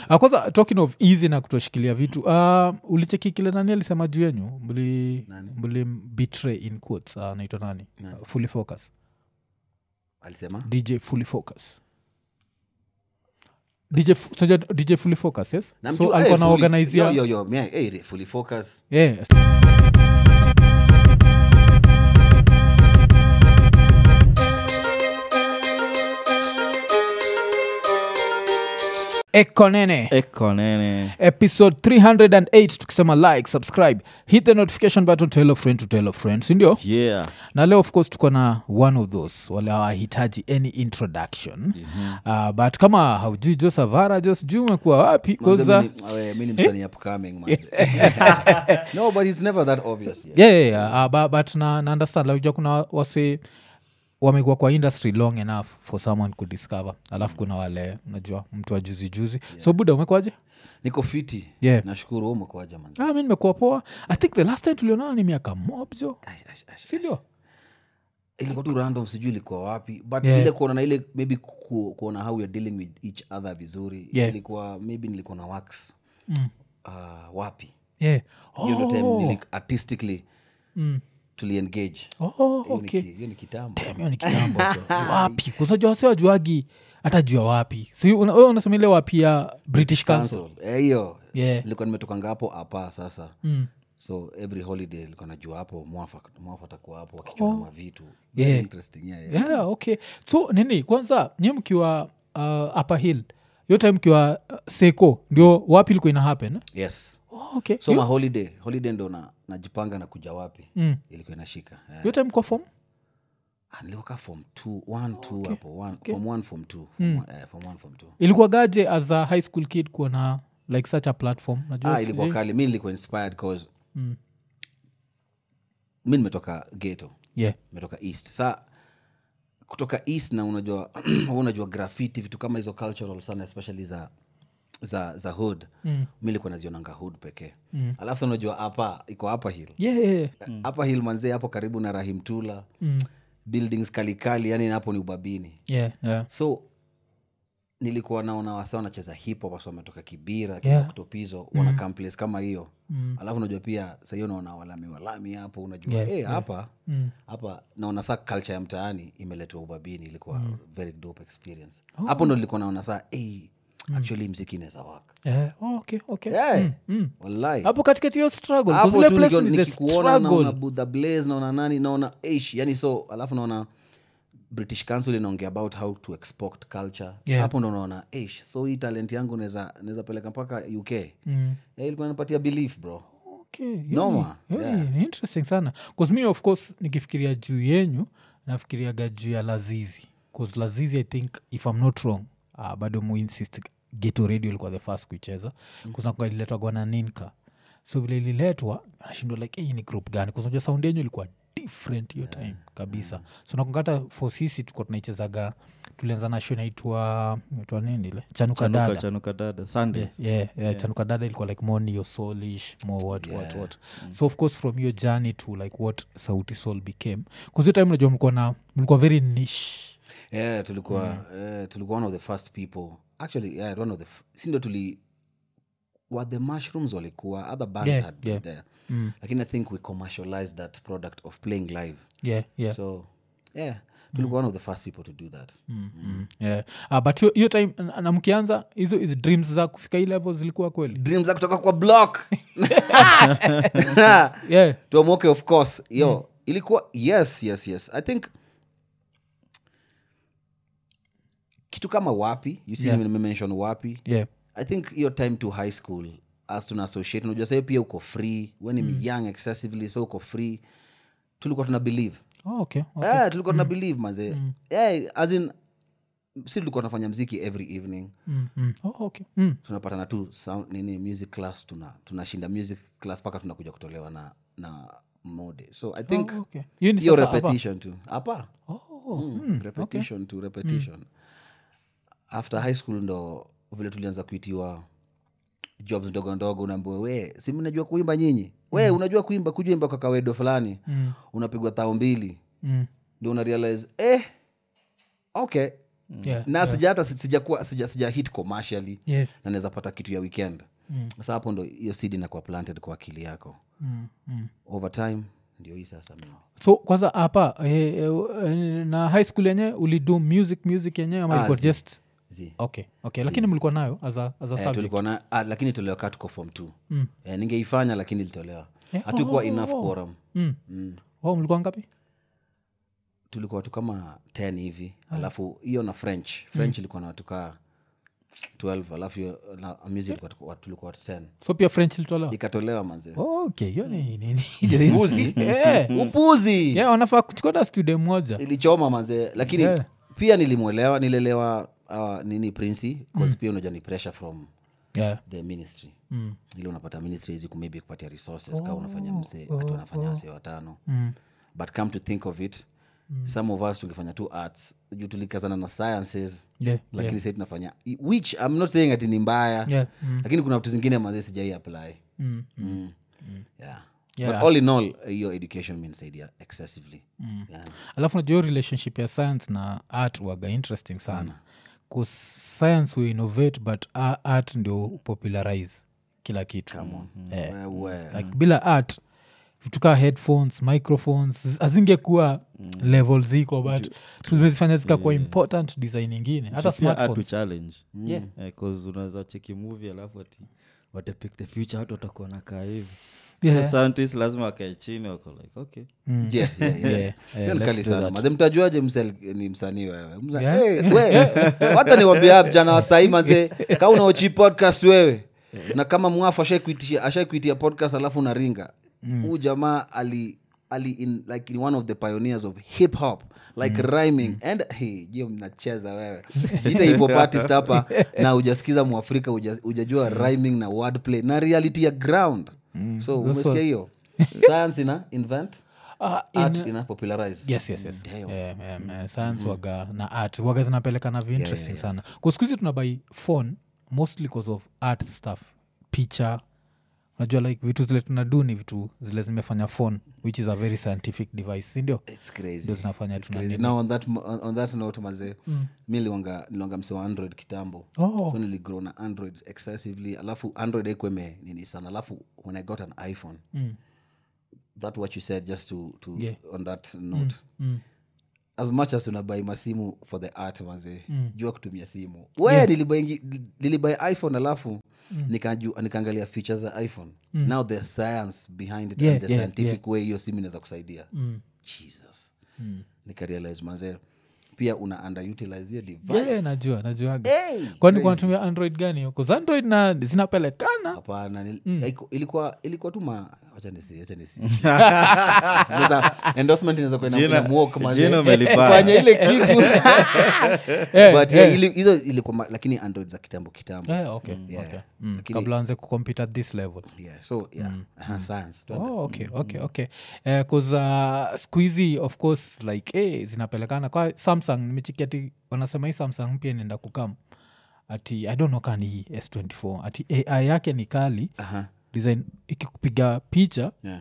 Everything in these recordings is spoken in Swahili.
Ah, kwanza talking of easy na kutoshikilia vitu uh, ulicheki kile nani alisema juu yenyu mli Nani? mli betray in quotes uh, naitwa nani Nani? uh, fully focus alisema dj fully focus dj, F- unajua dj fully focus yes Namjua- so eh, alikuwa na fully- organizia yo, yo, yo, mia- eh, fully focus yeah. ekonene ekonene episode 308 tukisema like subscribe hit the notification button tell a friend to tell a friend sindio yeah na leo of course tuko na one of those wale hawahitaji any introduction mm-hmm. uh, but kama haujui jo savara jo sijui umekuwa wapi 'cause, Manze, uh, mi ni- eh, mi ni msanii upcoming, manze. no but it's never that obvious yet. yeah, yeah, yeah. Uh, but, but na, na understand like, unajua kuna wase wamekuwa kwa industry long enough for someone kudiscover alafu kuna wale unajua mtu wa juzi juzi so buda umekwaje niko fiti Yeah. nashukuru umekwaja manze. ah, mi nimekuwa poa i think the last time tulionana ni miaka mob jo Ai, ai, ai, sindio ilikuwa tu random sijui ilikuwa wapi but Yeah. ile kuona na ile maybe ku, kuona how weare dealing with each other vizuri Yeah. ilikuwa maybe nilikuwa na wax mm. uh, wapi yeah. hiyo ndo time Oh. nili, artistically mm. tuliengage oh, hiyo okay ni ki- hiyo ni kitambo Damn, hiyo ni kitambo jo. wapi kusanajua wase wajuagi hata jua wapi so you- una- wewe unasema ile wapi ya british council Council. Eh, hiyo yeah. nilikuwa nimetokanga hapo apa sasa mm. so every holiday nilikuwa najua hapo mwafa mwafa atakuwa hapo akichora Oh. mavitu Very Yeah. interesting yeah, yeah. yeah, okay so nini kwanza nye mkiwa uh, upper hill hiyo time mkiwa uh, seko ndio wapi ilikuwa ina happen eh? yes oh, okay so Hiyo- ma holiday holiday ndo na, najipanga na kuja wapi mm. ilikuwa inashika yeah. hiyo time kwa form Ah, nilikuwa form two, one, two Okay, hapo one, okay. form one, form two, form one, eh, form one, form two. ilikuwa gaje as a high school kid kuona like such a platform najua Ah, ilikuwa sijui- kali mi nilikuwa inspired cause Mm. mi nimetoka geto yeah nimetoka east sa kutoka east na unajua unajua graffiti vitu kama hizo cultural sana especially za za za hood mm. mi nilikuwa nazionanga hood pekee Mm. alafu sa unajua hapa iko hapa hill yeah, yeah, yeah. hapa hill manzee hapo karibu na rahimtula Mm. buildings kalikali yani hapo ni ubabini yeah, yeah. so nilikuwa naona wasa wanacheza hip hop wasa wametoka kibira Yeah. kitopizo wana come place kama hiyo Mm. alafu unajua pia sahii unaona walami walami hapo unajua Yeah, yeah, hapa Mm. hapa naona saa culture ya mtaani imeletwa ubabini ilikuwa very dope experience hapo ndo nilikuwa naona saa hey, actually mziki inaweza waka Yeah. Oh, okay, okay. Yeah. Mm, mm. wallahi hapo katikati hiyo struggle 'cause hapo ile tu place nikio- ni the nikikuona naona struggle buddha blaze naona nani naona ish yani so alafu naona british council inaongea about how to export culture Yeah. hapo ndo naona ish so hii talent yangu naweza naweza peleka mpaka uk Mm. yeah, ilikuwa napatia belief bro Okay, hiyo Noma, ni- hiyo yeah. ni- ni interesting sana bcause mi of course nikifikiria juu yenyu nafikiriaga juu ya lazizi bcause lazizi i think if i'm not wrong uh, bado muinsist geto radio ilikuwa the first kuicheza kuznakuga ililetwagwa na ninka so vile ililetwa nashindwa like hii ni group gani kuznajua sound yenyu ilikuwa different hiyo time kabisa so nakungata for sisi tukuwa tunaichezaga tulianza na show inaitwa inaitwa nini ile chanuka dada chanuka chanuka dada sundays yeah, yeah, chanuka dada ilikuwa like more neo soulish more what what what so of course from your journey to like what sauti soul became bcause time unajua mlikuwa na mlikuwa very niche yeah tulikuwa eh, tulikuwa one of the first people actually yeah, one of the f- si ndo tuli what the mushrooms walikuwa other bands Yeah, had been yeah. there mm. lakini i think we commercialized that product of playing live yeah, yeah. so yeah tulikuwa one of the first people to do that Mm, mm, yeah. Uh, but hiyo- hiyo time na- na mkianza hizo hizi dreams za kufika hii level zilikuwa kweli dream za kutoka kwa block yeah. tuamoke of course yo ilikuwa yes yes yes i think kitu kama wapi you see Yeah. yeah. mention wapi yeah. i think hiyo time to high school as tuna associate unajua sahii pia uko free when mm. young excessively so uko free tulikuwa tuna believe Oh, okay, okay. okay. tulikuwa tuna believe mazee mm. yeah, as in si tulikuwa tunafanya mziki every evening Mm, mm. Oh, okay. Mm. tunapatana tu sound, nini music class tuna tunashinda music class mpaka tunakuja kutolewa na na mode so i think Oh, okay. Hiyo ni hiyo sasa hapa? repetition tu hapa Oh, mm, mm, okay. repetition to repetition after high school ndo vile tulianza kuitiwa jobs ndogo ndogo unaambiwa we si mnajua kuimba nyinyi we unajua kuimba kujuimba kwa kawedo fulani Mm, unapigwa thao mbili mm. ndio una realize eh okay Yeah, na sija hata si- sijakuwa sija, sija hit commercially yeah. na naweza pata kitu ya weekend Mm. sasa hapo ndo hiyo seed inakuwa planted kwa akili yako Mm, mm. over time ndio hii sasa mimi. so kwanza hapa eh, eh, na high school yenye ulidu music music yenye ama Ah, ilikuwa zi. just Zi. okay okay lakini mlikuwa nayo as a, as a Eh, subject tulikuwa na ah, lakini tulioka kaa tuko form t Mm. eh, ningeifanya lakini ilitolewa Eh, hatukuwa oh, enough oh. quorum mm. mm. oh, mlikuwa ngapi tulikuwa watu kama 10 hivi alafu hiyo na french french ilikuwa na watu kaa 12 alafu hiyo na music ilikuwa tuko- watu- tulikuwa watu 10 so pia french ilitolewa ikatolewa manze oh, okay hiyo ni nini Upuzi. Eh, upuzi yeah, wanafaa kuchukua hata studio moja ilichoma manze lakini Yeah. pia nilimwelewa nilelewa uh, nini princi bcause pia unajua ni pressure from yeah. the ministry mm. ili unapata ministry hizi kumaybe kupatia resources kaa unafanya msee ati wanafanya wasee watano Mm. but come to think of it some of us tungefanya tu arts juu tulikazana na sciences Yeah, lakini yeah. sai tunafanya which i'm not saying ati ni mbaya Yeah, mm, lakini kuna vitu zingine mazee sijai apply mm, mm. yeah. Yeah. but all in all hiyo education menisaidia excessively yeah. alafu najua hiyo relationship ya science na art waga interesting sana bcause science will innovate but a- art ndio popularize kila kitu Eh, Wewe. like bila art vitu kaa headphones microphones hazingekuwa level ziko but tumezifanya zikakuwa important design ingine hata pia art to smartphones challenge Yeah. Eh, 'cause unaweza cheki movie alafu ati watapick the future watu watakuwa nakaa hivi Yeah. so scientists lazima wakae chini wako like okay Mm. Yeah, yeah, yeah. Yeah, yeah, Hiyo ni let's kali do sana that. maze mtajuaje mse ni msanii wewe Msa- Yeah. Eh, we, wacha niwambia vijana wasahii maze kaa unaochi podcast wewe na kama mwafu ashaikuitia ashaikuitia podcast alafu unaringa huu jamaa ali ali in, like in one of the pioneers of hip hop like rhyming and hey, jio mnacheza wewe jiita hip hop artist hapa na ujasikiza mwafrika uja- ujajua rhyming na wordplay na reality ya ground so umesikia hiyo science ina invent Ah, in- art ina popularize yes yes yes Damn. yeah, yeah, yeah. science waga na art waga zinapelekana vi interesting sana kuskuhizi tunabai phone mostly cause of art stuff picha unajua like vitu zile tunadu ni vitu zile zimefanya phone which is a very scientific device sindio It's crazy. ndio zinafanya It's tuna crazy. nini. Now on that, mo- on, on that note mazee mi niliwanga niliwanga mse wa android kitambo Oh. so niligrow na android excessively alafu android aikweme nini sana alafu when i got an iphone Mm, that what you said just to, to Yeah. on that note mm. as much as unabai masimu for the art mazee jua kutumia simu we nilibai ngi- nilibai iphone alafu nikaju- nikaangalia features za iphone now the science behind it Yeah, and the yeah, scientific way hiyo simu inaweza kusaidia Mm. jesus nikarealize mazee pia una underutilize hiyo device Yeah, najua najuaga Hey, kwani kunatumia android gani hiyo? 'Cause android na zinapelekana hapana nil- haiku- ilikuwa ilikuwa tu ma wacha nisi wacha nisi Sasa, endorsement inaweza kuwa ina- Jina- inamwalk mazee. jina umelipata. Fanya ile kitu Eh, but yeah, ili- hizo ilikuwa ma- lakini android za kitambo kitambo Eh, okay, Yeah. okay. Mm, Lakini- kabla anze kucompete at this level yeah so yeah aha, science twende. oh, okay okay okay uh, cause uh, siku hizi of course like eh, zinapelekana kwa samsung nimechikia ati wanasema hii samsung pia inaenda kukam ati i don't know kani hii s24 ati ai yake ni kali Aha, design ikikupiga picha yeah.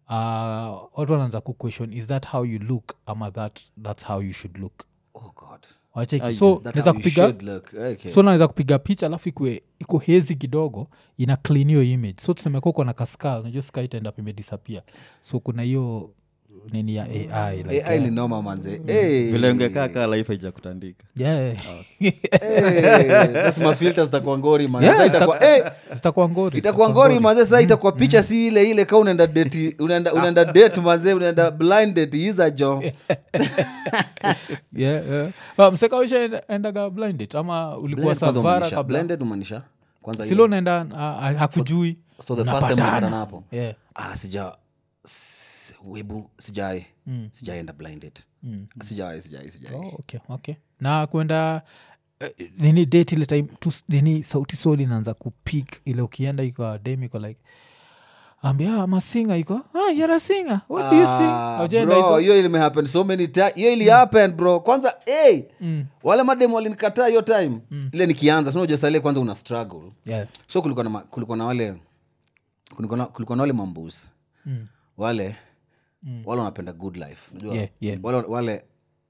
uh, watu wanaanza kuquestion is that how you look ama that, that's how you should look oh god wacheki so That naweza how you kupiga should look. Okay. so naweza kupiga picha alafu ikue iko hezi kidogo ina clean hiyo image so tusemeka uko na kaska unajua ska itaenda up imedisappear so kuna hiyo nini ya ai like, ai ni noma manze hey. vile ungekaa kaa life haija kutandika yeah. hey. That's my filters zitakuwa ngori manze Yeah, Sasa itakuwa- eh, zitakuwa ngori itakuwa ngori manze saa itakuwa picha si ile ile ka unaenda date unaenda unaenda date manze unaenda blind date iza jo yeah, yeah. Ah, mseka usha endaga blinded ama ulikuwa Blended kwanza savara umaanisha- kabla blended umaanisha kwanza silo hiyo. unaenda ah, ah, hakujui so the first time Unapatana. unapatana hapo yeah. ah, sija s- webu sijai sijaenda blinded sijawai sijai sijai oh, okay, okay. na kwenda eh, nini date ile time tu, nini sauti sol inaanza kupik ile ukienda iko dem iko like ambia masinga iko ah, you're a singer what do you sing Ah, Haujaenda bro, hizo? hiyo ilimehappen so many ti- hiyo ili happen bro kwanza hey, wale mademu walinikataa hiyo time ile nikianza sinajasalie kwanza una struggle yeah. so kulikuwa na, ma- kulikuwa na wale kulikuwa na, kulikuwa na wale mambusi Mm. wale wale wanapenda good life unajua Yeah, yeah. wale, wale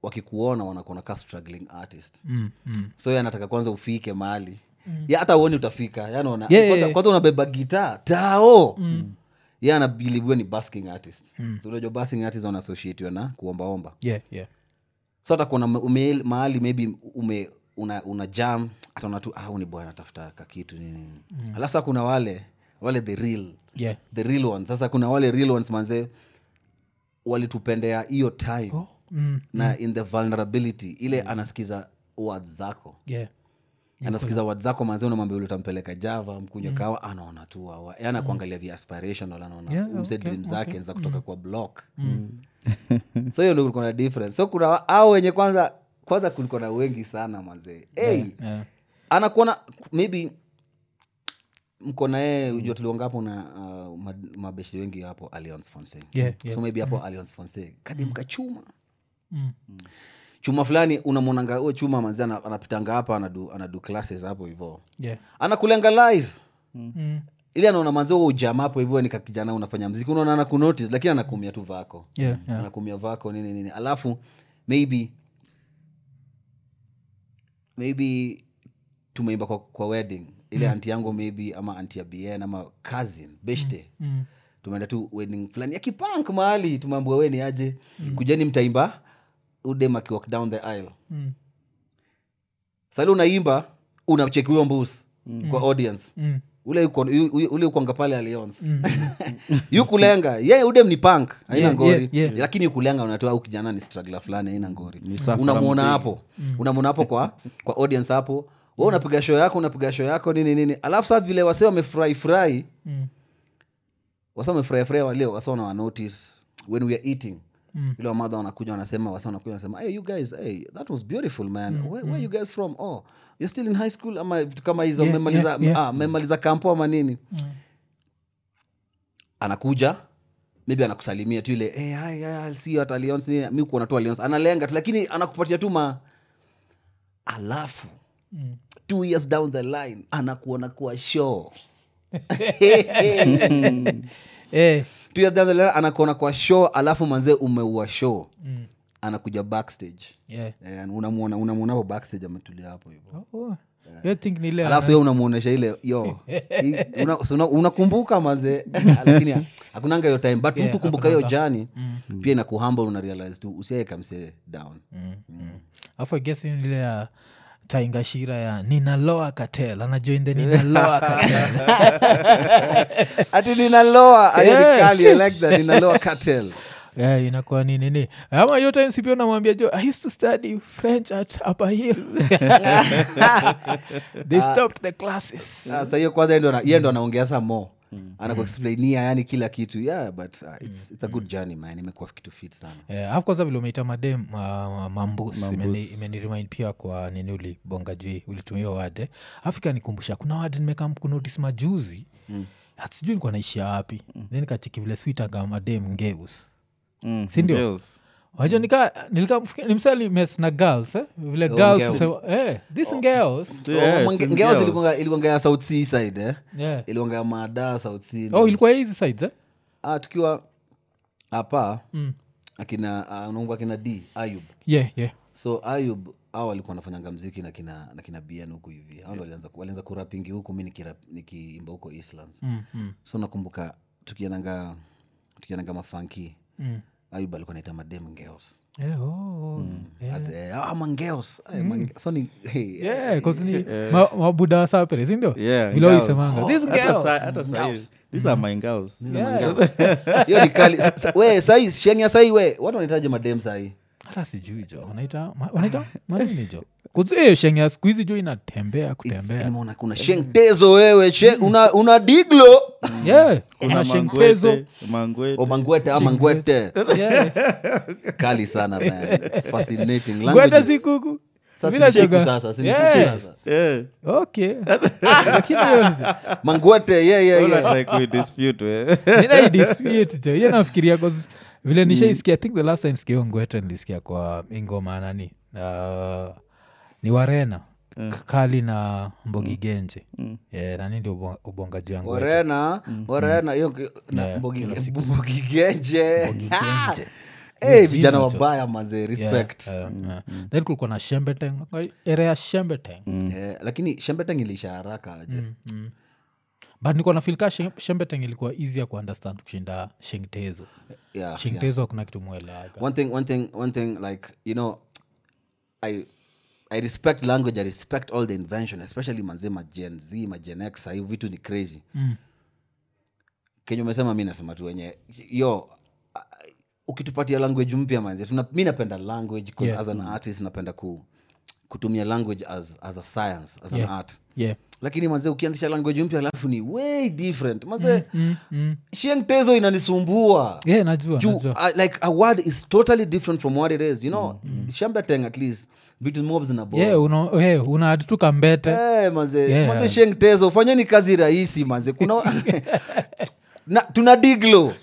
wakikuona wanakuona ka struggling artist Mm, mm. so ye anataka kwanza ufike mahali ya hata uoni utafika yanaona Yeah, kwanza, yeah. kwanza unabeba gitaa tao mm. ye anabiliviwe ni basking artist mm. so unajua basking artist wanaasociatiwa na kuombaomba yeah yeah so hata kuna ume, mahali maybe ume una, una jam ataona tu ah, huyu ni bwana anatafuta kakitu nini mm. alafu sasa kuna wale wale the real yeah the real ones sasa kuna wale real ones manze walitupendea hiyo time oh. mm. na in the vulnerability ile anasikiza words zako yeah anasikiza words zako manze unamwambia ule utampeleka java mkunywa kawa anaona tu awa yani kuangalia via aspirational anaona Yeah, umse okay, dream zake za kutoka kwa block so hiyo ndio kulikuwa na difference so kuna au wenye kwanza kwanza kulikuwa na wengi sana manzee hey, yeah anakuona maybe mko na yeye ujua tulionga hapo na uh, ma- mabeshi wengi hapo alliance fonse Yeah, yeah. so maybe hapo alliance fonse kadimka chuma Mm. chuma fulani unamwonanga huyo chuma manzi ana- anapitanga hapa anadu, anadu classes hapo hivo yeah anakulenga live mm. ili anaona manzi huo ujama hapo hivyo nika kijana unafanya mziki unaona anakunotice lakini anakumia tu vako yeah yeah anakumia vako nini nini alafu maybe maybe tumeimba kwa, kwa wedding ile anti yangu maybe ama anti ya bn ama cousin beshte mm. tumeenda tu wedding fulani ya kipank mahali tumeambua we ni aje kujeni mtaimba udem akiwalk down the aisle Mm. sali unaimba unacheki huyo mbus kwa audience Mm. ule uko- yu- yu- ule ukwanga pale alliance yukulenga ye udem ni punk aina Yeah, ngori yeah, yeah. lakini yukulenga unatoa au kijana ni struggler fulani aina ngori Ni safi unamwona na hapo unamwona hapo kwa kwa audience hapo we unapiga show yako unapiga show yako nini nini alafu saa vile wase wamefurahi furahi Mm. wasa wamefurahi furahi walio wasa wana wanotice when we are eating Mm. ile wamadha wanakuja wanasema wasa wanakuja wanasema hey, you guys hey, that was beautiful man where, where you guys from oh you're still in high school ama vitu kama hizo Yeah, mmemaliza yeah, yeah. ah, mmemaliza kampo ama nini anakuja maybe anakusalimia tu ile hey, hi, hi, I'll see you at Alliance nini mi kuona tu Alliance analenga tu lakini anakupatia tu ma alafu Mm. two years down the line anakuona kwa show Eh. two years down the line anakuona kwa show alafu manzee umeua show Mm. anakuja backstage Yeah. Eh, unamuona unamuona hapo backstage ametulia hapo hivyo Oh. You think ni ile alafu ye unamuonesha ile yo hii- una- so una- unakumbuka maze lakini hakunanga hiyo time but Yeah, mtu kumbuka hiyo hakunanga. jani pia inakuhamba una realize tu usiaeka msee down Mm, mm. alafu agesi ile ya taingashira ya ninaloa katel anajoin the ninaloa katel ati ninaloa Yeah. kali I like that ninaloa cartel yeah, inakuwa ni nini ama hiyo time sipia namwambia jo i used to study french at upper hill they stopped the classes sasa hiyo kwanza yeye ndo ana- yeye ndo anaongea sa mo anakuexplainia yani kila kitu yeah but uh, it's, it's a good journey man imekuwa kitu fit sana Eh, alafu kwanza vile umeita madem uh, mambus imeni- imeniremind pia kwa nini ulibonga juu ulitumia wade afika nikumbusha kuna wade nimekaa kunotis majuzi mm. sijui nilikuwa naishia wapi mm. then kachiki vile switaga madem ngeus Mm, Sindio? girls. wajo nika nimsali mes na girls eh? vile Oh, girls girls. say, eh, these girls Yeah, Oh, mange- some ngeos girls. ilikuanga- ilikuanga ya south sea side eh? yeah. ilikuanga ya madaa south sea oh ilikuwa hizi sides eh? ah, tukiwa hapa mm. akina uh, unaungwa akina d ayub yeah, yeah. so ayub au walikuwa wanafanyanga mziki na kina na kina bn huku hivi au ndo walianza walianza kurapingi huku mi nikirap- nikiimba huko islands Mm, mm, so nakumbuka tukiananga tukiananga mafanki mm. ayub alikuwa naita madem ngeos Yeah, oh, yeah. At, eh, ah, mangeos Ay, mange- so ni hey, Yeah, 'cause ni ma- mabuda wa sapere sindio Yeah, vile girls. waisemanga these Hata girls sa- hata sahi, these are my girls. Yeah. hiyo ni kali Sa- sa- we sai shengya sai we watu wanahitaji madem sai hata sijui jo wanaita ma- wanaita manini jo kuzie shengea siku hizi jo inatembea kutembea nimeona kuna shengtezo wewe she, una, una diglo yeah Kuna kuna shengpezo mangwete, mangwete. o mangwete ama ngwete Yeah. kali sana man It's fascinating gwete Languages- sikuku Sasa Vile si chiku joga- sasa, si ni Yeah. chiku sasa. Yeah. okay lakini hiyo ni- mangwete yeah, yeah, All yeah. I like we dispute, we. ninaidispute jo hiyo nafikiria 'cause vile nishaisikia i think the last time sikio ngwete nilisikia kwa ingoma nani uh, ni warena K- kali na mbogi genje yeah, nani ndio ubonga- ubongaji wangu orena orena hiyo ki- na Yeah, Mbogi- kila siku. Mbogi genje genje. hey, Jina vijana cho. wabaya manze respect Yeah, yeah. then kulikuwa na shembeteng area ya shembeteng Eh, lakini shembeteng ilisha haraka aje mm. but nilikuwa nafil ka Shem- shembeteng ilikuwa easy ya kuunderstand kushinda shengtezo yeah, shengtezo hakuna kitu mwelewaga one thing one thing one thing like you know i i respect language i respect all the invention especially manze magen z magen x sahii vitu ni crazy Mm. kenye umesema mi nasema tu wenye yo uh, ukitupatia language mpya manze tuna, mi napenda language 'cause Yeah. as an artist napenda ku, kutumia language as, as a science as Yeah. an art yeah lakini manze ukianzisha language mpya alafu ni way different manze mm, mm. shieng tezo inanisumbua yeah najua juu najua uh, like a word is totally different from what it is you know shambeteng at least vitu mob zinabo yeah una, yeah, una hadi tu kambete Eh, manze Yeah. manze sheng tezo fanyeni kazi rahisi manze kuna na, tuna diglo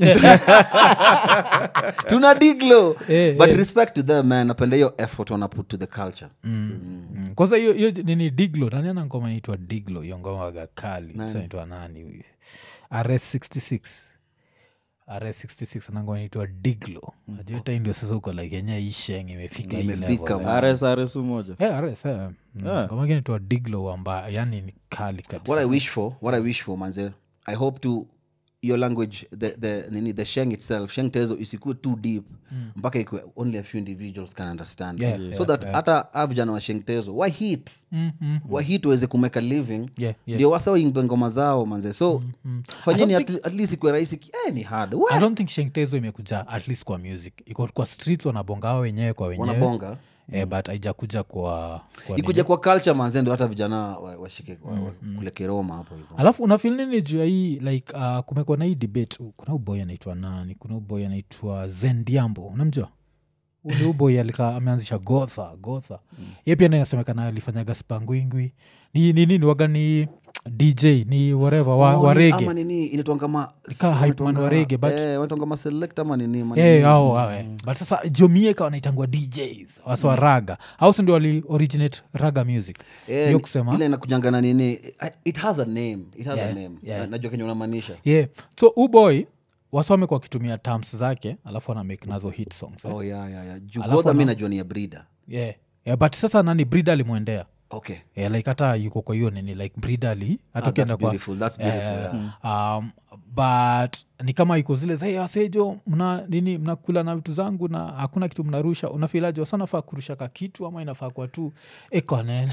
tuna diglo Eh, but respect to them man napenda hiyo effort wana put to the culture Mm. kwanza hiyo hiyo nini diglo nani ana ngoma inaitwa diglo hiyo ngoma waga kali naitwa nani huyu rs 66 rs 66 ana ngoma inaitwa diglo najua tai ndio sasa uko like yenye isheng imefika hii Imefika, level, man. eh. ares aresu moja Eh, RS, eh. Mm. ngoma ingine inaitwa diglo wamba yani ni kali kabisa what i wish for what i wish for manze i hope to your language the, the, nini, the sheng itself sheng tezo isikuwe too deep mpaka ikwe only a few individuals can understand Yeah, so yeah, that hata a vijana wa sheng tezo wahit Mm, mm. wahit waweze kumeka living Yeah, yeah. ndio wasa waimbe ngoma zao manze so fanyeni at, at least ikwe rahisi ki- eh, ni hard Wa- i don't think shengtezo imekuja at least kwa music iko kwa streets wanabongao wenyewe kwa wenyewe wanabonga eh, but haijakuja kwa, kwa ikuja kwa culture manze ndio hata vijana wa- washike wa, wa, kule kiroma hapo hivyo alafu unafil nini juu ya hii like uh, kumekuwa na hii debate kuna uboy anaitwa nani kuna uboy anaitwa zendiambo unamjua ule uboy alika ameanzisha gotha gotha ye pia inasemekana alifanyaga spangwingwi ni ni nini waga ni dj ni whatever wa, Oh, wa ni- rege ama nini inaitwanga ma Ika hype man wa reggae, but- eh, wanaitwanga ma select ama nini ma Eh, nini. hao, hao, eh. but sasa jomieka wanaitangwa djs waswa raga au si ndio wali originate raga music Eh, hiyo kusema ile inakujanga na nini I- it has a name it has Yeah, a name yeah. Na- najua kenye unamaanisha yeah so uboy wasome kwa kitumia terms zake alafu ana make nazo hit songs eh? oh yeah, yeah, yeah. juu Alafu Godha mi ana- najua ni ya brida yeah. yeah, but sasa nani brida alimwendea okay yeah, like hata yuko kwa hiyo nini like brida ali hata Ah, ukienda that's kwa beautiful, that's beautiful, Eh, yeah. um, but ni kama iko zile za "Hey, wasejo mna nini mnakula na vitu zangu na hakuna kitu mnarusha unafilaji wasa nafaa kurusha ka kitu ama inafaa kwa tu ekonene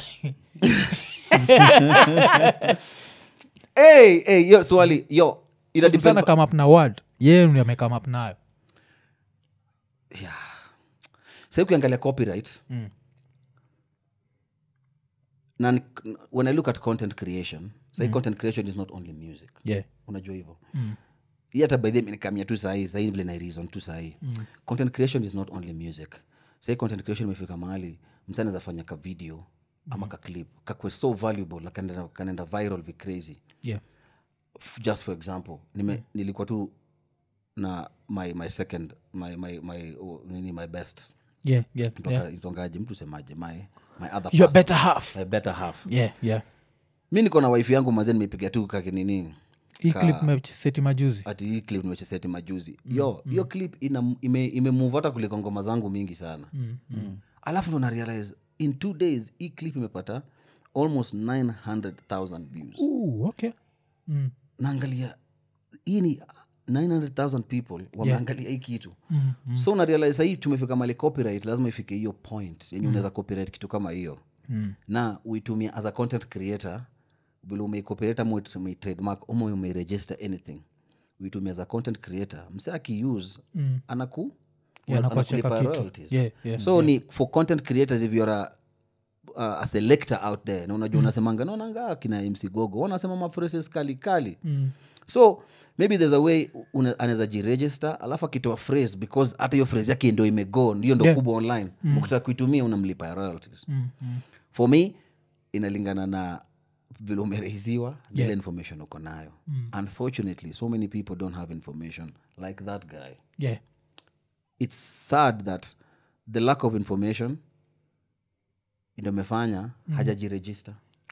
hey, hey, yo swali yo ina sana depend come up na word yenu amekame up nayo sai ukiangalia copyright Mm. na ni- when i look at content creation sai content creation is not only music yeah. unajua hivyo mm. hii hata by the way nikamia tu sahii sahii vile na reason tu sahii mm. content creation is not only music sahii content creation imefika mahali msa anaweza fanya ka video ama ka clip kakwe so valuable na kanaenda kanaenda viral vi crazy yeah. F- just for example nime, nilikuwa tu na my my second my my my oh, nini my best yeah, yeah, Itoka- yeah. itongaje mtu semaje my my other Your person, better half my better half yeah, yeah. mi niko na wife yangu mazee nimepiga tu kakinini hii Ka- clip meseti majuzi ati hii clip nimecheseti majuzi yo hiyo clip ina ime, imemove hata kuliko ngoma zangu mingi sana mm. Mm. alafu ndo na realize in two days hii clip imepata almost 900000 views Ooh, okay mm. naangalia hii ni 900000 people wameangalia hii kitu Mm. Mm. so unarealize sahii tumefika mali copyright lazima ifike hiyo point yenye unaweza copyright kitu kama hiyo Mm. na uitumia as a content creator vile umeicopyright ama umeitrademark ama umeiregister anything uitumia as a content creator mse akiuse Mm. anaku Yeah, anakulipa nakuacheka kitu. royalties. Yeah, yeah, so ni for content creators if you're a, uh, a selector out there na unajua unasemanga naonanga kina mc gogo wanasema mafreses kali kali Mm. so maybe there's a way una- anaweza jiregister alafu akitoa phrase because hata hiyo phrase yake ndo imego ndio ndo Yeah. kubwa online ukitaka kuitumia unamlipa royalties Mm. Mm. for me inalingana na vile umerehisiwa na ile Yeah. information uko nayo unfortunately so many people don't have information like that guy yeah it's sad that the lack of information ndo imefanya hajajiregister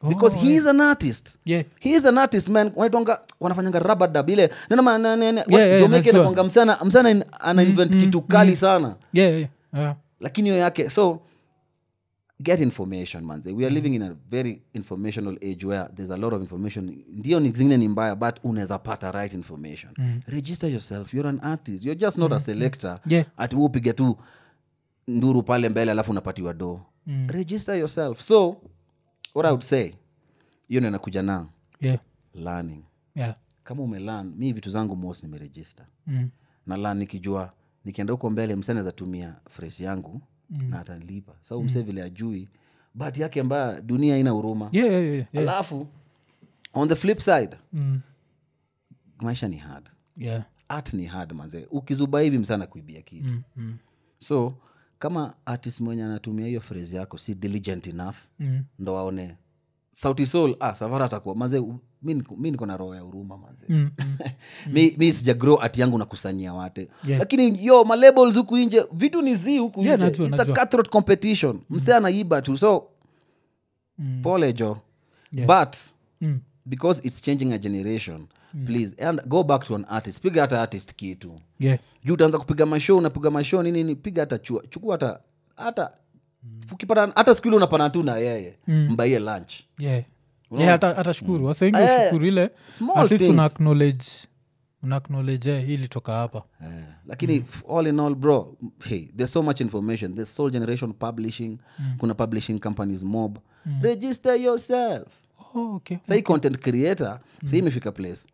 because Oh, he is an artist yeah. he is an artist man wanaitwanga wanafanyanga rabadab ile Yeah, yeah, najua. nanamanga msana msana in- ana invent kitu kali sana Yeah, yeah, yeah. lakini hiyo yake so get information manze we are living in a very informational age where there's a lot of information ndio ni zingine ni mbaya but unaweza pata right information register yourself you're an artist you're just not a selector Yeah. ati wewe upige tu nduru pale mbele alafu unapatiwa do register yourself so what i would say hiyo ndio nakuja na Yeah. learning Yeah. kama umelan mi vitu zangu mos nimeregister Mm. na lan nikijua nikienda huko mbele mse anaweza tumia fresi yangu mm. na atanilipa sau mse vile ajui bahati yake ambayo dunia ina huruma Yeah, yeah, yeah, yeah. alafu on the flip side Mm. maisha ni hard Yeah. art ni hard manze ukizuba hivi msana kuibia kitu Mm. Mm. so kama artist mwenye anatumia hiyo phrase yako si diligent enough Mm. ndo waone sauti soul ah, savara atakuwa manze u- mi niko- mi niko na roho ya huruma manze Mm. Mm. mi, mi sija grow ati yangu nakusanyia wate Yeah. lakini yo malabels huku nje vitu ni zi huku Yeah, nje najua, It's najua. a cutthroat competition mse anaiba tu so Mm. pole jo Yeah. but Mm. because it's changing a generation please and go back to an artist piga hata artist kitu Yeah. juu utaanza kupiga mashow unapiga mashow nini nini piga hata chua chukua hata hata ukipata hata siku ile unapana tu na yeye Mm. mbaie lunch Yeah. Yeah, hata- hata shukuru wasengi Eh, ushukuru ile small at least things. una acknowledge una acknowledge eh, hii ilitoka hapa Eh, lakini f- all in all bro hey, there's so much information there's soul generation publishing kuna publishing companies mob register yourself oh, okay. sahii content creator sahii imefika place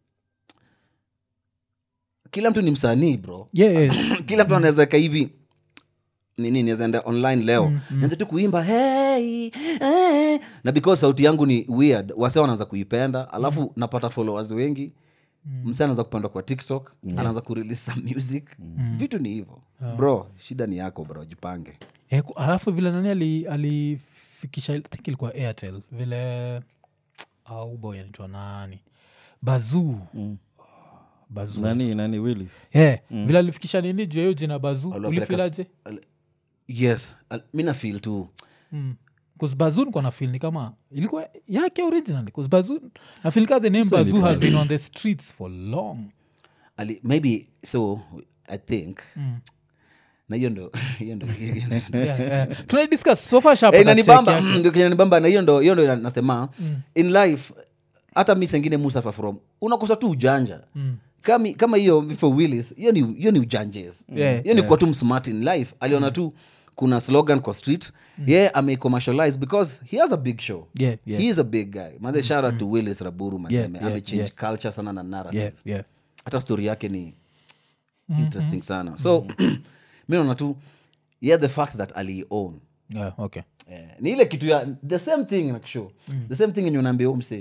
kila mtu ni msanii bro yeah, yeah. kila mtu anaweza ka hivi nini naweza enda online leo mm, naanza tu kuimba hey, hey. na because sauti yangu ni weird wase wanaanza kuipenda alafu napata followers wengi mm. mse anaanza kupandwa kwa tiktok anaanza kurelease some music vitu ni hivo bro shida ni yako bro jipange Eh, ku- alafu vile nani ali- alifikisha I think ilikuwa airtel vile au boy anaitwa nani bazuu Mm. bazuu nani nani willis yeah. vile alifikisha nini juu ya hiyo jina bazuu Aliwapeleka- ulifilaje Al- yes Al- mi nafil tu mm. bazuu nikuwa na feel ni kama ilikuwa yake originally bcause bazuu na feel ka the name Sasa bazuu has ilikuwa- been on the streets for long Ali, maybe so i think Mm. na hiyo ndo hiyo ndo hiyo ndo- yeah, yeah. tunaidiscuss sofa Eh, inanibamba ndio kinanibamba na hiyo ndo hiyo ndo ina- nasema in life hata mi sengine musafa from unakosa tu ujanja kama kama hiyo for willis hiyo ni hiyo ni ujanjes Yeah, hiyo ni kuwa tu msmart in life aliona tu kuna slogan kwa street ye amecommercialize because he has a big show Yeah, yeah. he is a big guy manze shout out to willis raburu Yeah, mazeme yeah, amechange yeah. culture sana na narrative yeah, yeah. hata story yake ni interesting sana so mi naona tu yeah the fact that aliown Yeah, okay. eh, ni ile kitu ya the same thing nakushow the same thing enye unaambia umse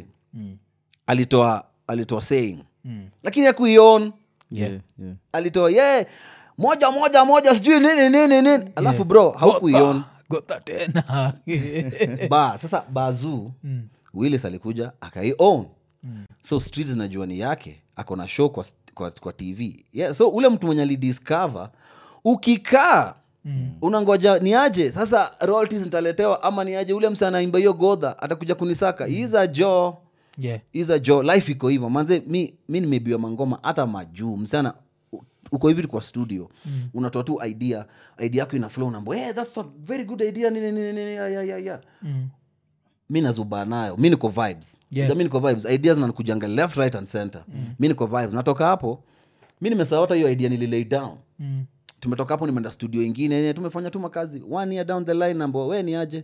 alitoa alitoa saying lakini akuion yeah. Yeah. alitoa ye yeah, moja moja moja sijui nini nini nini alafu bro haukuion Got that tena. ba sasa bazuu willis alikuja akaion so street zinajua ni yake ako na show kwa, kwa, kwa tv yeah, so ule mtu mwenye alidiscover ukikaa mm. unangoja ni aje sasa royalties nitaletewa ama ni aje ule msa anaimba hiyo godha atakuja kunisaka mm. iza jo yeah. iza jo life iko hivyo manze mi, mi nimebiwa mangoma hata majuu msana u- uko hivi tu kwa studio mm. unatoa tu idea idea yako ina flow nambo hey, that's a very good idea nini nini nini yeah, yeah, yeah, yeah Mm. mi nazubaa nayo mi niko vibes Yeah. mi niko vibes ideas nanikujanga left right and center mi niko vibes natoka hapo mi nimesawata hiyo idea nililay down Mm. tumetoka hapo nimeenda studio ingine tumefanya tu makazi one year down the line nambo we ni aje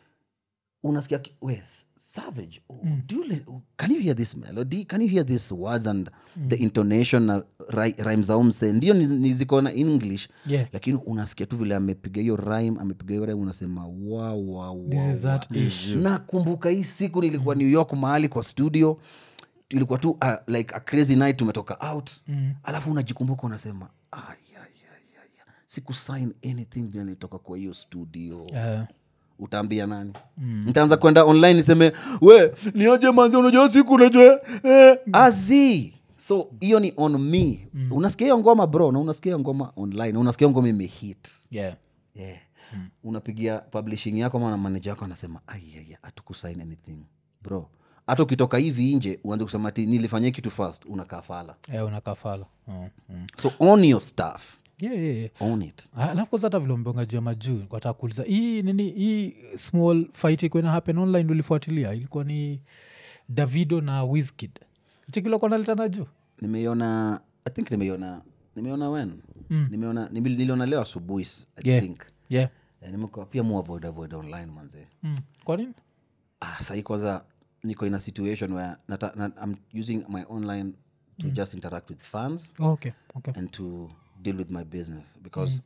unasikia ki- we savage oh, do you li- oh, can you hear this melody can you hear these words and the intonation na ri- rhyme za umse ndio ni, ni ziko na english Yeah. lakini unasikia tu vile amepiga hiyo rhyme amepiga hiyo rhyme unasema wow, wow, This wow, is that ish. nakumbuka hii siku nilikuwa new york mahali kwa studio ilikuwa tu uh, like a crazy night tumetoka out mm. alafu unajikumbuka unasema "Ay, ay, ay, ay, ay. siku sign anything vile nilitoka kwa hiyo studio Yeah. utaambia nani mm. ntaanza kwenda online niseme we nioje manzi unajua siku unajua eh, azi so hiyo ni on me mm. unasikia hiyo ngoma bro na unasikia hiyo ngoma online na unasikia hiyo ngoma imehit Yeah. yeah. unapigia publishing yako ama na manager yako anasema aiaya hatukusign anything bro hata ukitoka hivi nje uanze kusema ti nilifanyia kitu fast unakaa fala Eh, unakafala mm, mm. so own your stuff yeah, yeah, yeah. own it Ah, alafu kwanza hata vile mbonga juu ya majuu kwataka kuuliza hii nini hii small fight ikuwa ina happen online ulifuatilia ilikuwa ni davido na wiskid chikiloko nalitana juu nimeiona i think nimeiona nimeiona wen Mm. nimeona nime- niliona leo asubuhi s- i Yeah. think yeah Eh, nimekuwa pia mu avoid avoid online manze mm. kwa nini ah, sahii kwanza niko in a situation where nata, na, i'm using my online to just interact with fans oh, okay okay and to deal with my business because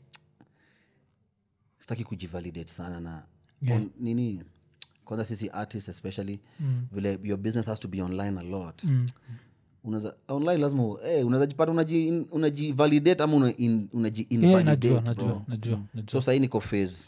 sitaki kujivalidate sana na Yeah. on, nini kwanza sisi artists especially Mm. vile your business has to be online a lot Mm. unaweza online lazima hey, unaweza jipata unaji unajivalidate ama una, in, unaji yeah, invalidate najua bro. najua najua najua so sahii niko phase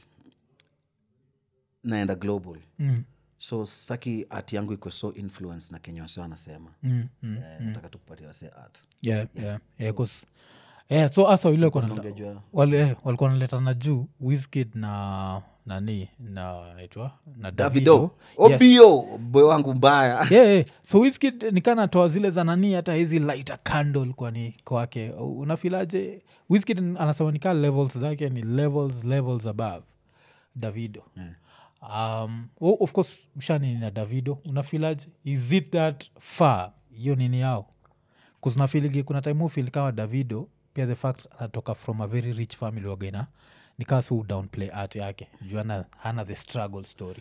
naenda global mm. so saki art yangu iko so influence na kenya wase wanasema Mm. Mm. Eh, nataka tukupatia wase art yeah, yeah, yeah, 'cause- yeah, so hasa ile walikuwa wanaleta- Ungejua- wale- eh, walikuwa naletana juu wiskid na nani na naitwa na davido Yes. obio boy wangu mbaya yeah, yeah. so wiskid nikanatoa zile za nani hata hizi lighter candle kwani kwake unafilaje wiskid anasema nikaa levels zake ni levels levels above davido Yeah. um, oh, of course mshanini na davido unafilaje is it that far hiyo nini yao kuzinafiligi kuna time ufil kama davido pia the fact anatoka from a very rich family wagaina nikaa su downplay art yake juu ana- hana the struggle story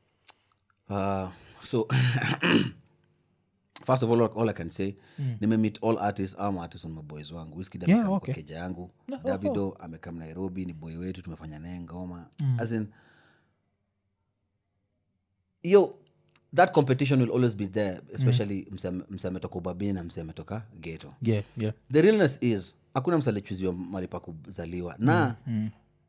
Uh, so first of all all i can say mm. nimemeet all artists am artists on maboys wangu Wizkid Yeah, amekam okay. kwa keja yangu davido amekam nairobi ni boy wetu tumefanya naye ngoma as in yo that competition will always be there especially mm. mse ametoka ubabini na mse ametoka geto yeah, yeah. the realness is hakuna mse alichuziwa mali pa kuzaliwa na Mm.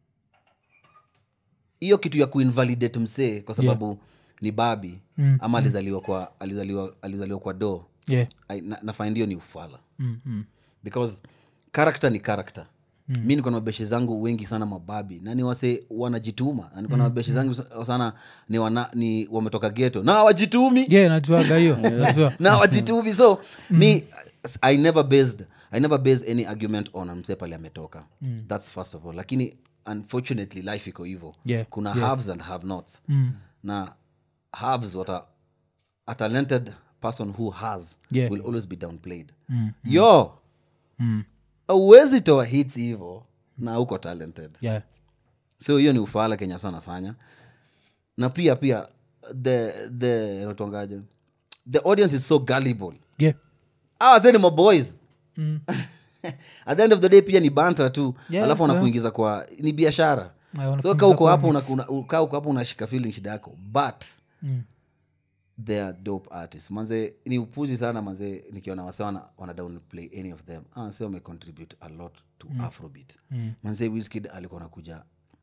hiyo kitu ya kuinvalidate msee kwa sababu ni babi Mm, ama alizaliwa kwa alizaliwa alizaliwa kwa do yeah. I- na, na find hiyo ni ufala Mm, mm. because character ni character mm. mi niko na mabeshi zangu wengi sana mababi na ni wase wanajituma na niko na mabeshi zangu sa- sana ni, wana, ni wametoka geto na wajitumi yeah najuaga hiyo najua na wajitumi so mi i never based i never based any argument on mse pale ametoka thats first of all lakini unfortunately life iko hivo Yeah, kuna haves and have nots Mm. na haves what a, a talented person who has Yeah. will always be downplayed Mm. yo Mm. auwezi toa hits hivo na uko talented yeah. so hiyo ni ufala kenya sa anafanya na pia pia the the natongaje the audience is so gullible yeah. awase ni maboys Mm. at the end of the day pia ni banta tu Yeah, alafu yeah. wanakuingiza kwa ni biashara Ah, so wanakuingiza ka uko kwa hapo mix. una- una- ka uko hapo unashika feeling shida yako but Mm. they are dope artists manze ni upuzi sana manze nikiona wase wana, wana downplay any of them ah, se wamecontribute a lot to afrobeat Mm. manze Wizkid alikuwa nakuja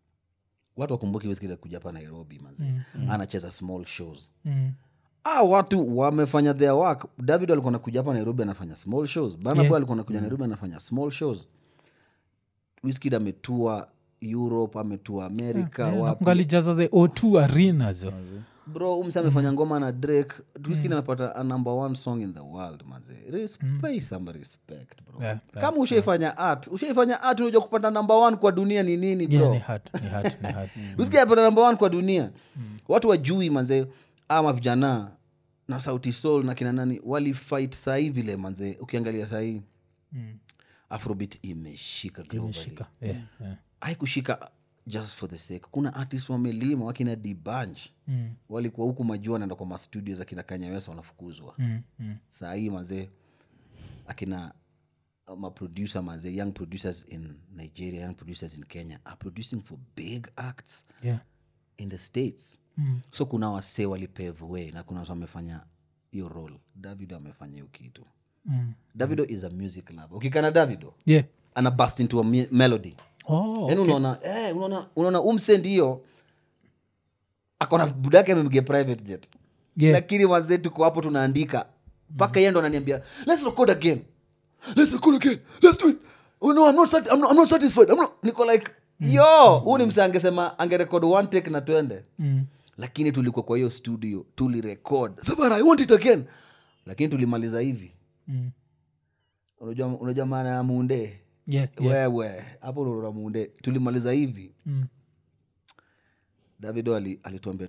watu wakumbuki Wizkid alikuja hapa nairobi manze anacheza small shows Mm. ah, watu wamefanya their work david alikuwa nakuja hapa nairobi anafanya small shows bana Yeah. alikuwa nakuja nairobi anafanya small shows Wizkid ametua europe ametua america Yeah, wapi nakumbuka alijaza the o2 arena zo bro umse amefanya ngoma na drake Wizkid anapata a number one song in the world maze Respect, some respect bro Yeah, kama ushaifanya art ushaifanya art unajua kupata number one kwa dunia ni nini bro yeah, ni hard, ni hard, ni hard. Wizkid amepata number one kwa dunia watu wajui manze ama vijana na sauti soul na kina nani walifight sahii vile manze ukiangalia sahii Mm. afrobit imeshika globally Imeshika. Yeah, yeah. haikushika just for the sake kuna artist wamelima wakina dibanj Mm. walikuwa huku majua naenda kwa mastudio za kina kanyawesa wanafukuzwa Mm. Mm. saa hii mazee akina uh, maproducer mazee young producers in nigeria young producers in kenya are producing for big acts Yeah. in the states Mm. so kuna wasee walipave way na kuna watu wamefanya hiyo role davido amefanya hiyo kitu Mm. davido is a music lover ukikana davido Yeah. ana bust into a me- melody Oh, yani unaona eh, unaona unaona umse ndio akona budake amemgia private jet yeah. lakini wazee tuko hapo tunaandika mpaka yeye ndo ananiambia let's record again let's record again let's do it oh, no, I'm not, sat- I'm not, I'm not satisfied I'm not. niko like yo huu ni mse angesema angerekod one take na twende Mm. lakini tulikuwa kwa hiyo studio tulirekod sabara i want it again lakini tulimaliza hivi Mm. unajua unajua maana ya munde Yeah, yeah. wewe hapo unaona munde tulimaliza hivi Mm. davido ali- alituambia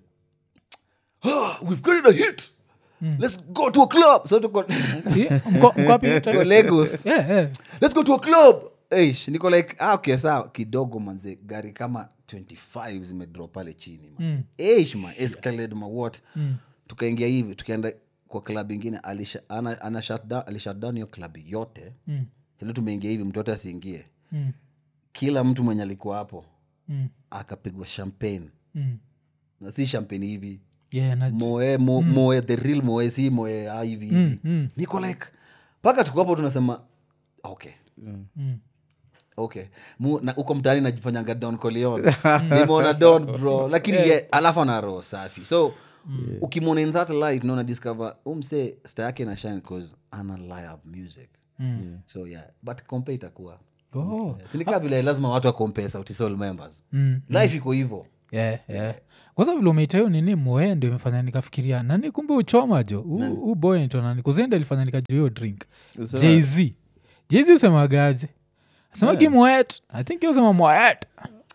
ah, we've got a hit let's go to a club so tuko Yeah, mko- mko wapi hiyo time? tuko lagos Yeah, yeah. let's go to a club Eish, niko like ah, okay sawa kidogo manze gari kama 25 zimedrop pale chini manze. Mm. Eish, ma escalade ma what Mm. tukaingia hivi tukaenda kwa club ingine alisha, ana, ana shut down, alishut down hiyo club yote Mm. sile tumeingia hivi mtoto asiingie Mm. kila mtu mwenye alikuwa hapo Mm. akapigwa champagne Mm. na si champagne hivi Yeah, na- moe mo, moe the real moe si moe ah, hivi hivi Mm, mm, niko like mpaka tuko hapo tunasema okay mm. okay Mu, na, uko mtaani najifanyanga don colion nimeona don bro lakini ye alafu ana roho safi so ukimwona in that light naona discover umse sta yake na shine cause ana live music Mm. so yeah but kompe itakuwa Oh. sinikaa vile lazima watu wakompe sauti soul members Mm. life iko hivo yeah, yeah. kwanza vile umeita hiyo nini moe ndio imefanya nikafikiria nani kumbe uchoma jo huu boy anaitwa nani kuzenda ilifanya nikajua hiyo drink Usema- jz jz usemagaje asemagi moet i think hiyo sema moet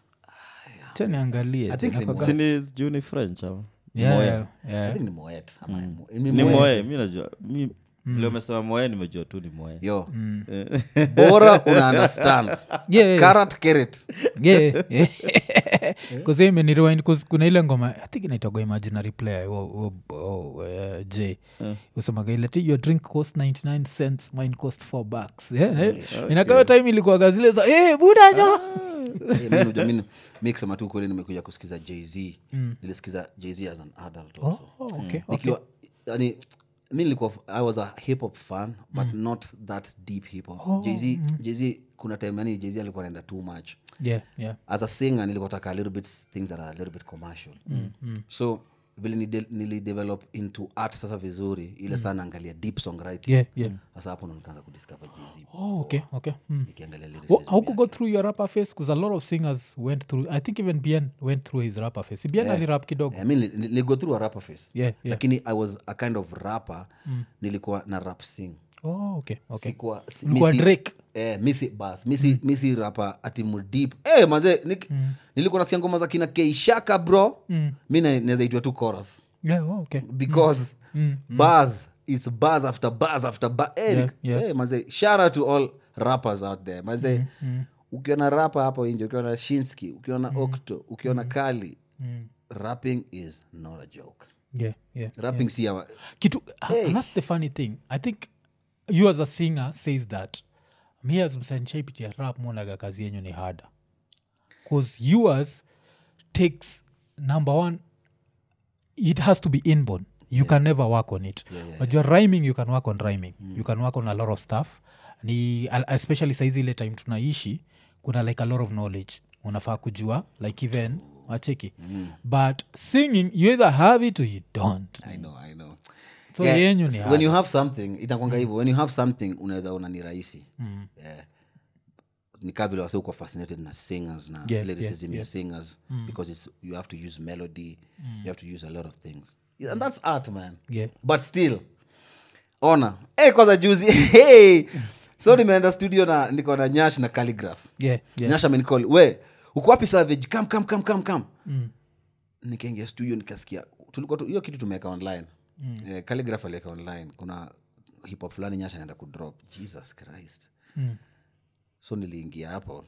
cha niangalie I think ni Inakuwaga- sini juu ni french ama Yeah, Moe. yeah, I yeah. think ni moet ama ni ni Moet. moe mi najua mi vile umesema moe nimejua tu ni moe yo bora una understand Yeah, yeah. carrot carrot Yeah, yeah. 'Cause hiyo imenirewind 'cause kuna ile ngoma i think inaitagwa imaginary player huo- huo- huo, uh, j usemaga ile "Tea, your drink cost 99 cents mine cost 4 bucks yeah, yeah. inakawa time ilikuwaga zile za hey, buda jo Eh, mi unajua mi- mi kusema tu kweli nimekuja kusikiza jz nilisikiza jz as an adult also. oh, okay, okay. nikiwa yani mi nilikuwa i was a hip hop fan but not that deep hip hop jz jz kuna time yani jz alikuwa naenda too much yeah, yeah. as a singer nilikuwa taka a little bit things that are a little bit commercial so vile nide- nilidevelop into art sasa vizuri ile sana angalia deep songwriting Yeah, yeah. sasa hapo ndo nikaanza kudiscover jz Oh, okay, okay. Mm. nikiangalia Well, lyricism how could go through your rapper face because a lot of singers went through i think even bien went through his rapper face bien alirap kidogo I mean, li- niligo through a rapper face yeah, yeah. lakini i was a kind of rapper nilikuwa na rap sing oh, okay, okay. sikuwa si- Ulikuwa misi- Drake. eh, misi bas misi, misi rapa ati mudip eh, maze nik, nilikuwa nasikia ngoma za kina keishaka bro Mm. mi na- naweza itwa tu chorus Yeah, oh, okay. because Mm. bars is bars after bars after bar eh, Yeah, nik- yeah. eh, maze shout out to all rappers out there maze ukiona rapa hapo nje ukiona shinski ukiona okto ukiona kali Mm. rapping is not a joke Yeah, yeah. rapping si our, kitu and that's the funny thing i think you as a singer says that me as msanchaipitia rap monaga kazi yenyu ni harder bcause yours takes number one it has to be inborn you can never work on it but your rhyming you can work on rhyming you can work on a lot of stuff ni al- especially saizi ile time tunaishi kuna like a lot of knowledge unafaa kujua like even wacheki but singing you either have it or you don't i know i know so Yeah, yenyu ni s- hard. when you have something itakwanga hivyo when you have something unaweza ona ni rahisi yeah. nikaa vile wase uko fascinated na singers na Yeah, lyricism yeah, ya singers because it's, you have to use melody you have to use a lot of things Yeah, and that's art man Yeah. but still ona hey, kwanza juzi hey. so nimeenda studio na niko na nyash na calligraph yeah, yeah. nyash amenicall we uko wapi savage kam kam kam kam kam Mm. nikaingia studio nikasikia tulikuwa tu- hiyo kitu tumeweka online mm. eh, calligraph aliweka online kuna hip hop fulani nyasha naenda kudrop jesus christ Mm. so niliingia hapo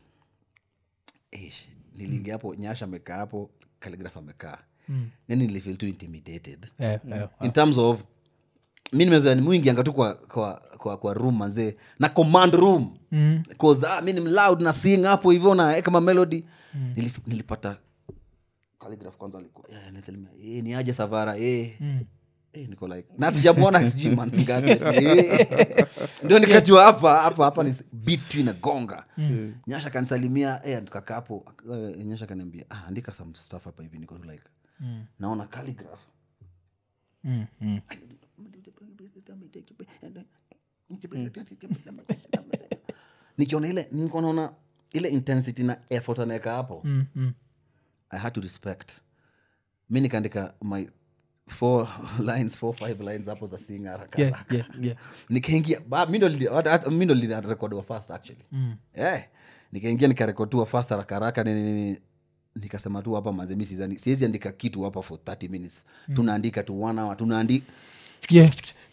Eish, niliingia hapo nyasha amekaa hapo calligraph amekaa Mm. yani nilifeel too intimidated Yeah, yeah. in terms of mi nimezoea ni mwingianga tu kwa, kwa, kwa, kwa room manzee na command room Mm. cause ah, mi ni mloud na sing hapo hivyo na kama melody Nilif, nilipata calligraph kwanza alikuwa yeah, anasalimia, eh, ni aje savara eh. Mm. Eh, niko like na sijamwona sijui month ngapi Eh. ndio nikajua hapa hapa hapa ni beat tu inagonga nyasha kanisalimia eh, tukakaa hapo eh, nyasha kaniambia ah, andika some stuff hapa hivi niko tu like Mm. naona calligraph Mm. Mm. nikiona ile niko naona ile intensity na effort anaweka hapo Mm, mm. i had to respect mi nikaandika my four lines four five lines hapo za sing haraka Yeah, haraka. yeah, yeah. nikaingia ba- mi ndo lili- hata- hata- mi ndo linarekodiwa fast actually Mm. eh, nikaingia nikarekodiwa fast haraka haraka nini nini nikasema tu hapa mazemi sizani siwezi andika kitu hapa for 30 minutes tunaandika tu one hour tunaandi Yeah.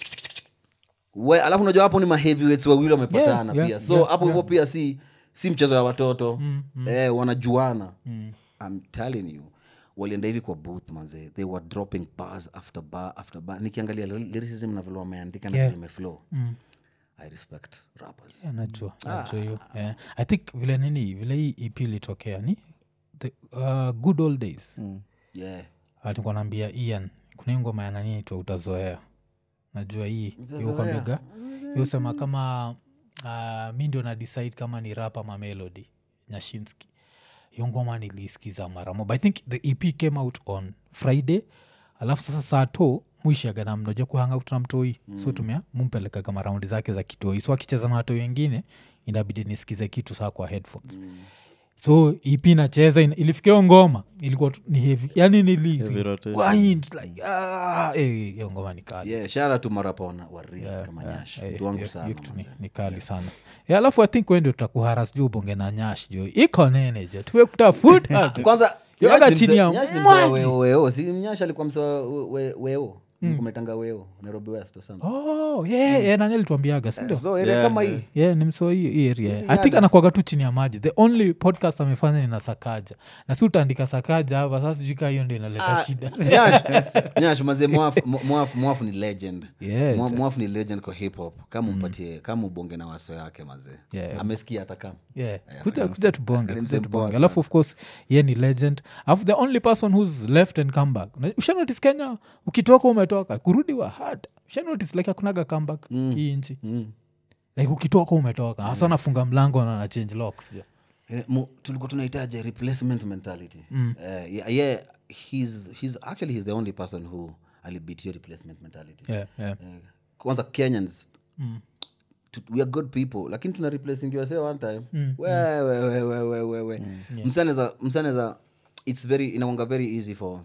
we alafu unajua hapo ni maheavyweights wawili wamepatana Yeah, yeah, pia so yeah, hapo hivyo pia si si mchezo ya watoto Mm, mm, eh, wanajuana mm. I'm telling you walienda hivi kwa booth manze they were dropping bars after bar after bar nikiangalia ly- lyricism na vile wameandika na Yeah. vile imeflow Mm. i respect rappers Yeah, najua najua hiyo yeah. i think vile nini vile hii ep ilitokea ni the uh, good old days Mm. yeah alikuwa naambia ian kuna hii ngoma ya nani tu utazoea najua hii yukwambiga yusema kama uh, mi ndio na decide kama ni rap ama melody nyashinski hiyo ngoma nilisikiza mara moba i think the ep came out on friday alafu sasa saa to mwishiagana mnoja kuhangout na mtoi mm. so tumia mumpelekaga maraundi zake za kitoi so akicheza na watoi wengine inabidi nisikize kitu saa kwa headphones mm so ip nacheza ina- ilifikia ngoma ilikuwa tu- ni heavy yani nili Heavy rotation. wind, like, ah, eh, hiyo ngoma ni kali yeah shara tu marapona waria Yeah, kama yeah, nyash eh, mtu wangu hiyo- sana hiyo kitu ni, manze. ni kali sana yeah, alafu i think wende utakuharas juu ubonge na nyash jo iko nene jo tuwekutafuta kwanza Yoga Nyash ni chini mse- ya Nyash ni mse maji. wa weo- weo si mnyash alikuwa mse wa we- weo kumetanga weo nairobi west or something oh, yeah, yeah, nani alituambiaga sindio so area Yeah, kama yeah. hii yeah, nimso hii hii area Hizi i think yada. anakwaga tu chini ya maji the only podcast amefanya ni na sakaja na si utaandika sakaja hapa sasa sijui kaa hiyo ndio inaleta Ah, shida Nyash, Nyash, mazee mwafu mwafu- mwafu ni legend Yeah, Mwa- it's- mwafu ni legend kwa hip hop kama umpatie kama ubonge na waso yake mazee Yeah. amesikia hata kama yeah. kuja, kuja tubonge Ni kuja mzee tubonge poa alafu of course ye ni legend alafu the only person who's left and come back Na- ushanotice kenya ukitoka umetoka kurudi wa hard ushanotice like akunaga comeback Mm. hii nchi mm. like ukitoka umetoka hasa nafunga mlango na na change locks yeah. Eh, mu- tulikuwa tunahitaji replacement mentality Mm. Eh, yeah, yeah, he's, he's actually he's the only person who alibit your replacement mentality Yeah, yeah. Eh, kwanza kenyans Mm. tu- we are good people lakini tuna replacing wase one time Mm, we, we, we, we, we, we, we. msaneza msaneza its very inawanga very easy for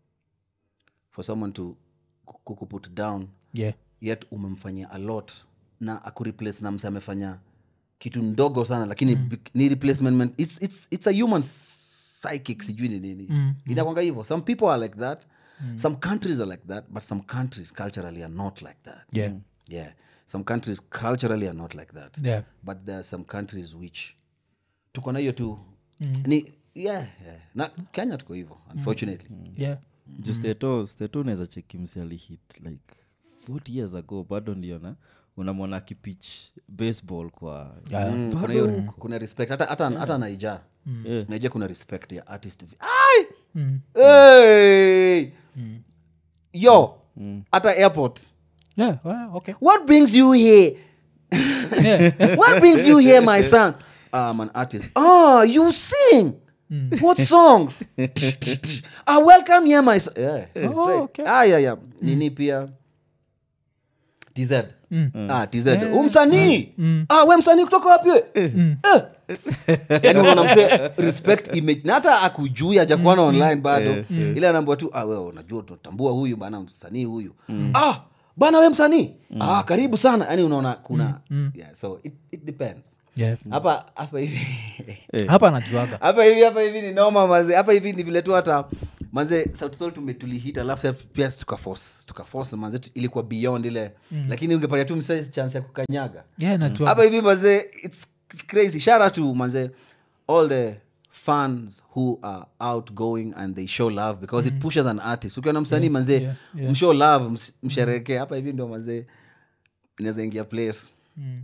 for someone to ku- kukuput down Yeah. yet umemfanyia a lot na akureplace na mse amefanya kitu ndogo sana lakini mm. ni replacement men- it's, it's, it's a human psychic sijui ni nini Mm, inakwanga hivyo some people are like that some countries are like that but some countries culturally are not like that Yeah. yeah some countries culturally are not like that Yeah. but there are some countries which tuko na hiyo tu Mm. ni yeah, yeah. na kenya tuko hivyo unfortunately Yeah. juu steto steto unaweza cheki msi alihit like 40 years ago bado ndiona unamwona akipich baseball kwa Yeah. Mm, kuna hiyo kuna respect hata hata hata naija Yeah. naija kuna respect ya artist Ai! Mm. hey! yo Mm. hata airport Yeah, well, okay. what brings you here Yeah. what brings you here my son i'm an artist oh you sing what songs ah welcome here my son yeah, Oh, straight. okay. ah yeah yeah nini pia tz Mm. ah tz u msanii Mm. ah we msanii kutoka wapi we Eh. yani unaona mse respect image na hata akujui ajakuana online bado ile anaambua tu ah, wewe unajua tunatambua huyu bana msanii huyu ah bana we msanii ah karibu sana yani unaona kuna yeah, so it, it depends Yeah. hapa hapa hivi hapa najuaga hapa hivi hapa hivi ni noma manze hapa hivi ni vile tu hata manze Sauti Sol tume tulihit alafu sasa pia tukaforce tukaforce manze tu- ilikuwa beyond ile lakini ungepatia tu mse chance ya kukanyaga yeah, najua hapa hivi manze it's, it's crazy shout out to manze all the fans who are outgoing and they show love because it pushes an artist ukiwa na msanii manze yeah, yeah. mshow love ms- msherekee hapa hivi ndio manze inaweza ingia place Mm.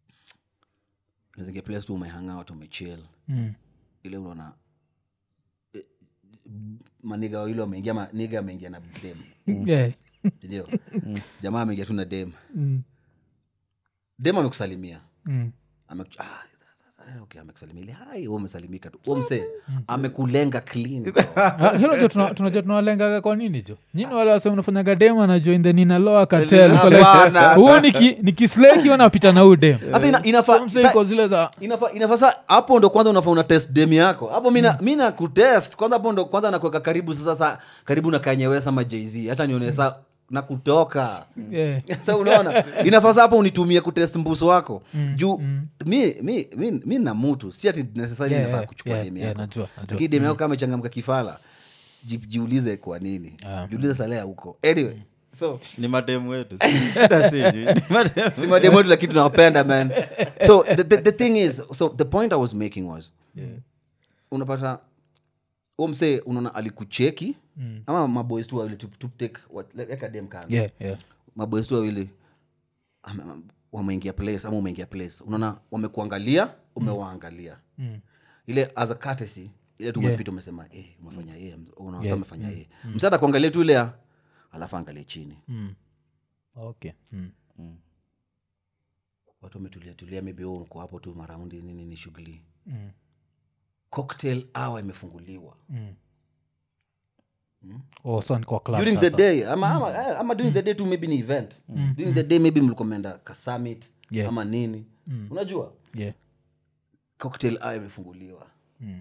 inaweza ingia place tu umehangout umechill Mm. ile unaona eh, maniga wawili wameingia ma- niga ameingia na dem Yeah. ndio jamaa ameingia tu na dem Mm. dem amekusalimia Mm. Ameku- ah, eh, okay amekusalimia hai wewe umesalimika tu Huyo msee amekulenga clean Ah, hilo jo tuna- tunajua tunawalengaga kwa nini jo nyini wale wase unafanyaga dem anajoin the ninaloa katel Hapana. huo nikisleki wanapita na huu dem sasa ina, inafaa Msee sa- iko zile za inafaa inafaa sa hapo ndo kwanza unafaa una test dem yako hapo mina mi na kutest kwanza hapo ndo kwanza nakuweka karibu sasa sa karibu na kanyewe sama jz hacha nione sa na kutoka yeah. sa unaona inafaa sa hapo unitumie kutest mbuso wako juu mi, mi, mi, mi na mutu si ati necessarily Yeah, nataka yeah, kuchukua yeah, dem yeah, yako najua, najua. lakini dem yako kama imechangamka kifala ji- jiulize kwa nini Ah. jiulize salea huko anyway so ni mademu wetu shida sijui ni mademu ni mademu wetu lakini tunawapenda man so the, the, the thing is so the point i was making was unapata huo msee unaona alikucheki Mm. ama maboys tu wawili tu- tu take what- like, eka dem kando Yeah, yeah. maboys tu wawili ame- wameingia place ama umeingia place unaona wamekuangalia umewaangalia Mm. ile as a courtesy ile tu Yeah. umepita umesema eh, umefanya eh, unaona Yeah. umefanya eh. msada kuangalia tu ile ya alafu angalie chini Mm. okay mm. watu wametulia tulia maybe wewe uko hapo tu maraundi nini ni shughuli Mm. cocktail hour imefunguliwa Mm. Mm. Oh, so ni kwa club during the sasa. day ama, ama, eh, ama during the day tu maybe ni event during the day maybe mlikuwa mmeenda ka summit Yeah. ama nini Mm. unajua Yeah. cocktail hour imefunguliwa Mm.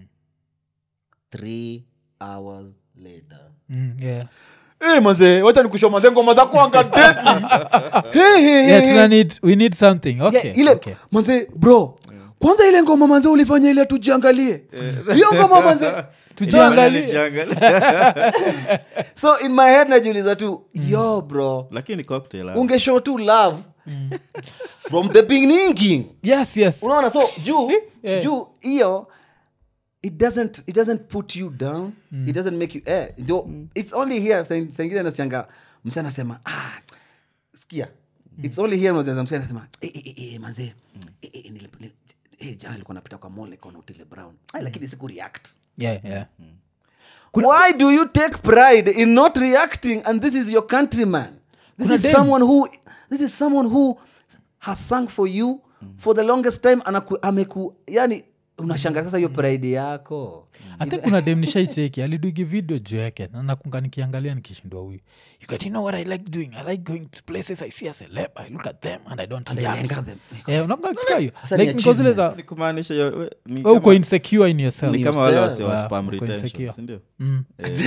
three hours later Mm, yeah. hey, mazee wacha nikushow mazee ngoma za kwanga deadly hey, hey, Yeah, hey, tuna need, we need something okay, yeah, ile okay. manze bro kwanza ile ngoma manze ulifanya ile tujiangalie hiyo ngoma manze tujiangalie Jiangalie. so in my head najiuliza tu yo bro lakini cocktail ah. ungeshow tu love from the beginning yes yes unaona so juu Yeah. juu hiyo it doesn't it doesn't put you down it doesn't make you eh, ndio it's only here sa- saingine nasianga msi anasema ah, skia it's only here mzee msi anasema eh, eh, eh, eh, manze eh, eh, nili- nili- eh, jana alikuwa napita kwa mall nikaona Otile brown Ay, lakini siku react yeah, yeah. why do you take pride in not reacting and this is your countryman this Kuna is dem. someone who this is someone who has sung for you for the longest time anaku, ameku yani unashanga sasa hiyo pride yako i kuna dem nishaicheki alidugi video juu yake na nakunga nikiangalia nikishindwa huyu you got, you know what i like doing i like going to places i see as a celeb i look at them and i don't And I react. lenga them. Eh, unakuwa kitu kaa hiyo Sasa ni like niko zile za Ni kumaanisha yo- we- ni we uko kama- insecure in yourself ni kama wale yourself. wase wa Yeah, spam uko retention, insecure. sindio? Mm.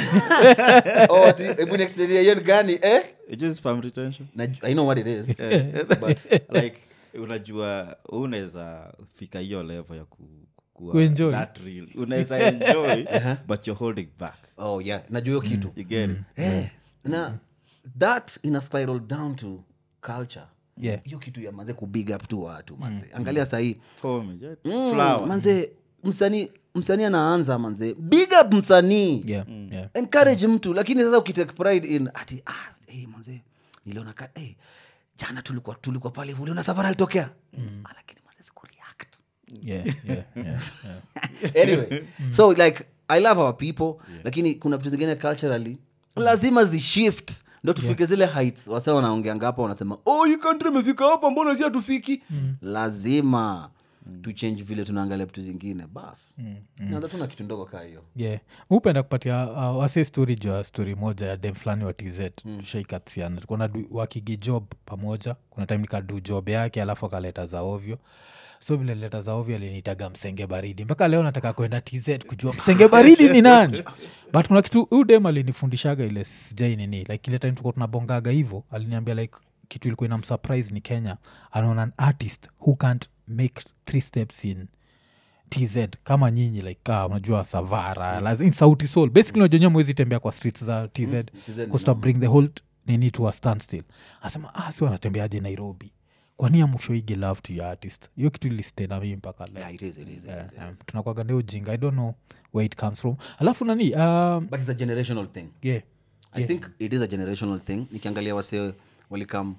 oh, ati, hebu niexplainie hiyo ni gani eh Ujui spam retention? na, i know what it is Eh, but like unajua unaweza fika hiyo level ya ku, kuwa Kuenjoy. that real unaweza enjoy but you're holding back oh yeah najua hiyo kitu you get it Eh, na that ina spiral down to culture Yeah. hiyo kitu ya manze kubig up tu watu manze angalia sahii Homie, yeah. Mm, Flower. manze msanii msanii anaanza manze big up msanii yeah, yeah. encourage mtu lakini sasa ukitake pride in ati ah, hey, manze niliona ka hey, jana tulikuwa tulikuwa pale hivi, uliona safari alitokea ah, lakini manze sikureact Yeah, yeah, yeah, yeah. anyway so like i love our people lakini kuna vitu zingine culturally lazima zishift ndo tufike zile heights wase wanaongeanga hapa wanasema oh hii country imefika hapa mbona si hatufiki lazima tuchange vile tunaangalia vitu zingine bas naanza tu na kitu ndogo kaa hiyo yeah upenda kupatia uh, wase story jua story moja ya dem fulani wa tz mm. tushaikatsiana tulikuwa na wakigi job pamoja kuna time nikadu job yake alafu akaleta za ovyo so vile leta za ovyo alinitaga msenge baridi mpaka leo nataka kwenda tz kujua msenge baridi ni nani but kuna kitu huyu dem alinifundishaga ile sijai nini like ile time tuko tunabongaga hivo aliniambia like kitu ilikuwa ina msurprise ni kenya anaona an artist who can't make three steps in tz kama nyinyi like ka unajua savara mm. in sauti sol basically unajua nyinyi mwezi tembea kwa streets za tz TZ ni kusta bring the whole nini to a standstill asema ah, si wanatembeaje nairobi kwani amshoigi love to your artist hiyo kitu iliste na mii mpaka leo yeah, it is, it is, it Yeah, is, it yeah. is. tunakwaga ndio ujinga i don't know where it comes from alafu nani um, but it's a generational thing yeah i think it is a generational thing nikiangalia wasee walikam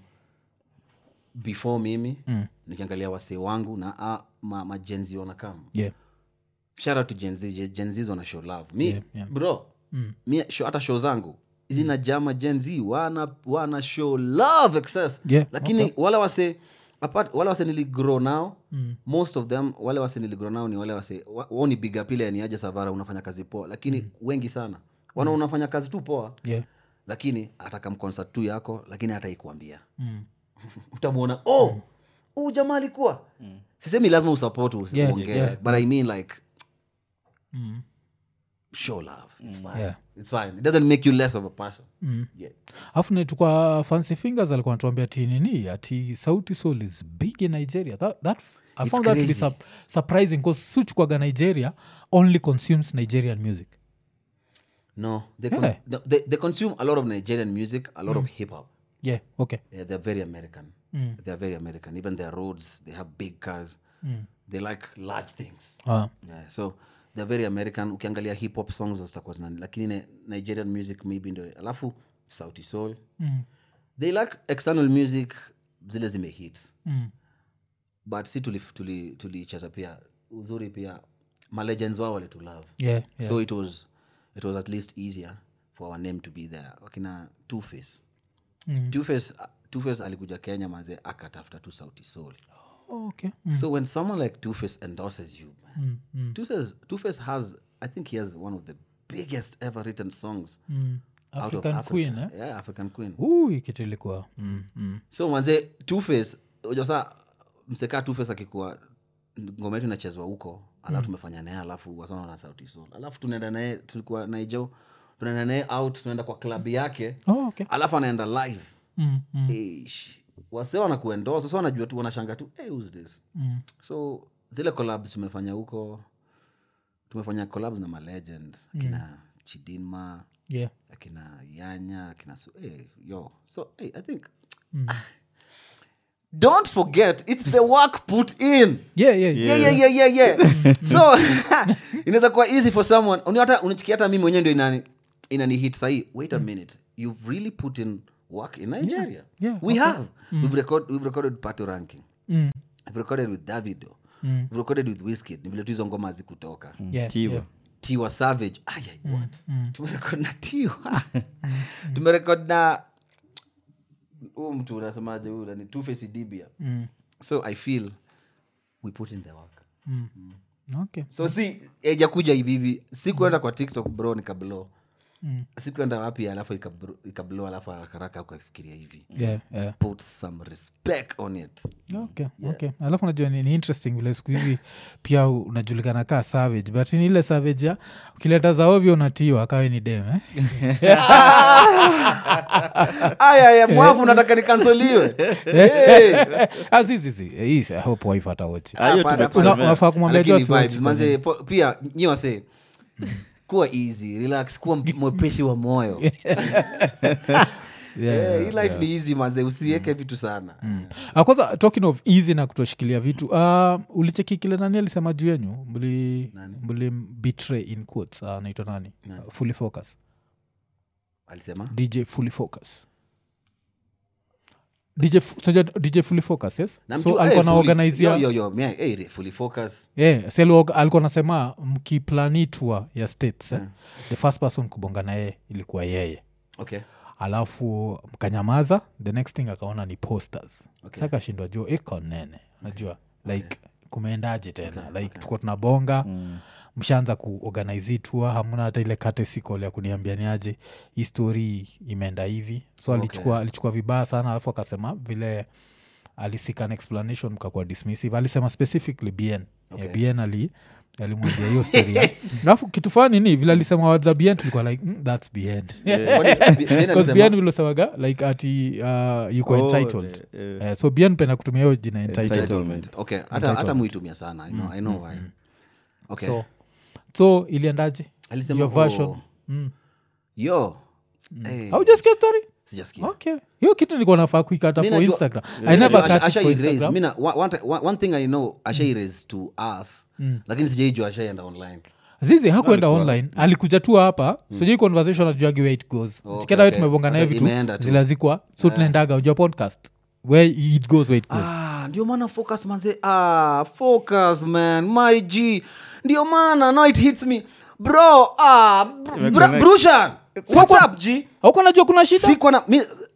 before mimi Mm. nikiangalia wasee wangu na uh, ma, majenzi wanakam yeah shout out to Gen Z. Je- Gen Zs wana show love mi Yeah, yeah. bro Mm. mi show, hata show zangu zina jama Gen Z wana, wana show love excess Yeah, lakini okay. wala wase apart wale wase niligrow now mm. most of them wale wase niligrow now ni wale wase wa- wao ni biga pile ni aje savara unafanya kazi poa lakini mm. wengi sana wana unafanya kazi tu poa yeah. lakini atakam tu yako lakini hataikuambia mm. utamwona oh huu jamaa alikuwa sisemi lazima usupport usi- Yeah, uongee yeah. but i mean like Mm. show love it's fine Yeah. it's fine it doesn't make you less of a person Mm. yeah. afu netukwa fancy fingers alikuwa natuambia ati nini ati sauti soul is big in nigeria that, that, i It's found that to be crazy. sup- surprising bcause suchukwaga nigeria only consumes nigerian music no they, Yeah. con- no, they, they consume a lot of nigerian music a lot of hip hop yeah okay yeah, they're very american Mm. they're very american even their roads they have big cars Mm. they like large things Ah. yeah, so they're very american ukiangalia hip hop songs zitakuwa zinani lakini ni- nigerian music maybe ndo alafu sauti soul Mm. they like external music zile zimehit Mm. but si tulicheza tuli, tulicheza pia uzuri pia malegends wao walitulove yeah, yeah. so it was it was at least easier for our name to be there wakina two face Mm. two face two face alikuja kenya maze akatafuta tu sauti soul Oh, okay mm. so when someone like two face endorses you man, Mm. Mm. two face two face has i think he has one of the biggest ever written songs Mm. out of african Africa. queen eh? yeah african queen Ui, kitu ilikuwa mm. Mm. so manze two-face unajua saa msekaa two-face akikuwa ngoma yetu inachezwa huko alafu tumefanya naye alafu wasana na sauti sol alafu tunaenda naye tulikuwa naijo tunaenda naye out tunaenda kwa klabu yake Oh, okay alafu anaenda live mm. Mm. Eish. wase wanakuendosa so wanajua tu wanashanga tu hey, who's this Mm. so zile collabs tumefanya huko tumefanya collabs na malegend akina chidinma yeah akina yanya akina Su- hey, yo so hey, i think Mm. don't forget it's the work put in yeah yeah, yeah. yeah, yeah, yeah, yeah, yeah. so inaweza kuwa easy for someone Uni hata unichikia hata mi mwenyewe ndio inani, inani hit sahii wait a minute you've really put in work in nigeria yeah, we have we've, record, we've recorded pato ranking Mm. we've recorded with davido Mm. we've recorded with Wizkid. ni vile tu hizo ngoma hazikutoka Yeah, Tiwa. yeah. tiwa savage Ai, ai, what? tumerekod na tiwa tumerekod na huu mtu unasemaje huyu nani Two-Face dibia Mm. so i feel we put in the work Mm. okay so si ejakuja hivi hivi sikuenda kwa tiktok bro nikablo Mm. sikuenda wapi alafu ikabro- ikablo alafu harakaraka ukafikiria hivi yeah, yeah. put some respect on it okay okay alafu najua ni, ni interesting vile siku hizi pia u- unajulikana kaa savage but ni ile savage ya ukileta za ovyo unatiwa akawe ni dem eh? aya mwavu nataka nikansoliwe Ah, si, si, si. Eh, hii si- I hope wife atawochi Ah, hiyo Hapana, tumekusemea. Una- unafaa kumwambia Lakini tu asiwatch vibes, kwa manze, po- pia nyi wase kuwa easy relax kuwa m- mwepesi wa moyo Yeah, Eh, yeah, hii life ni easy manze usiweke vitu sana Ah, kwanza talking of easy na kutoshikilia vitu uh, ulicheki kile nani alisema juu yenyu mli mli betray in quotes uh, naitwa nani uh, fully focus alisema dj fully focus dj, fu- unajua dj fully focus yes Na mtu- so eh, alikuwa na fully- organizia yo, yo, yo, mea, eh, fully focus yeah, si alio- alikuwa nasema mkiplani tour ya states eh? the first person kubonga na yeye ilikuwa yeye okay alafu mkanyamaza the next thing akaona ni posters Okay. sa kashindwa jua iko nene unajua like kumeendaje tena like tuko tunabonga mshaanza kuorganize tour hamna hata ile katesikol ya kuniambia niaje hii story imeenda hivi so alichukua, alichukua vibaya sana alafu akasema vile alisika an explanation mkakuwa dismissive alisema specifically bn okay. yeah, bn ali alimwambia hiyo story ya- alafu kitu fani ni vile alisema wadza bn tulikuwa like mm, thats bn Kwani, Bien bcause alisema- bn vilosemaga like ati uh, yuko Oh, entitled eh, eh. Eh, so bn penda kutumia hiyo jina entitled Entitlement. okay hata hata muitumia sana i know, I know why okay so so iliendaje alisema your version oh, mm. yo eh, haujasikia story sijasikia okay hiyo kitu nilikuwa nafaa kuikata Mi for najua- instagram i never Asha- catch it Asha for erase. instagram Mi na- one- one ti- one- one thing i know asha erase to us lakini sijaijua ashaenda online zizi hakuenda online alikuja tu hapa mm. sijui conversation ajuagi where it goes Okay, tiketa we okay. tumebonga naye Okay, vitu imeenda tu. zilazikwa so tunaendaga ujua podcast where it goes where it goes ah, ndio maana focus manze ah, focus man my g ndio maana no it hits me bro ah, br- br- brushan what's up g auko najua kuna shida sikwa na mi,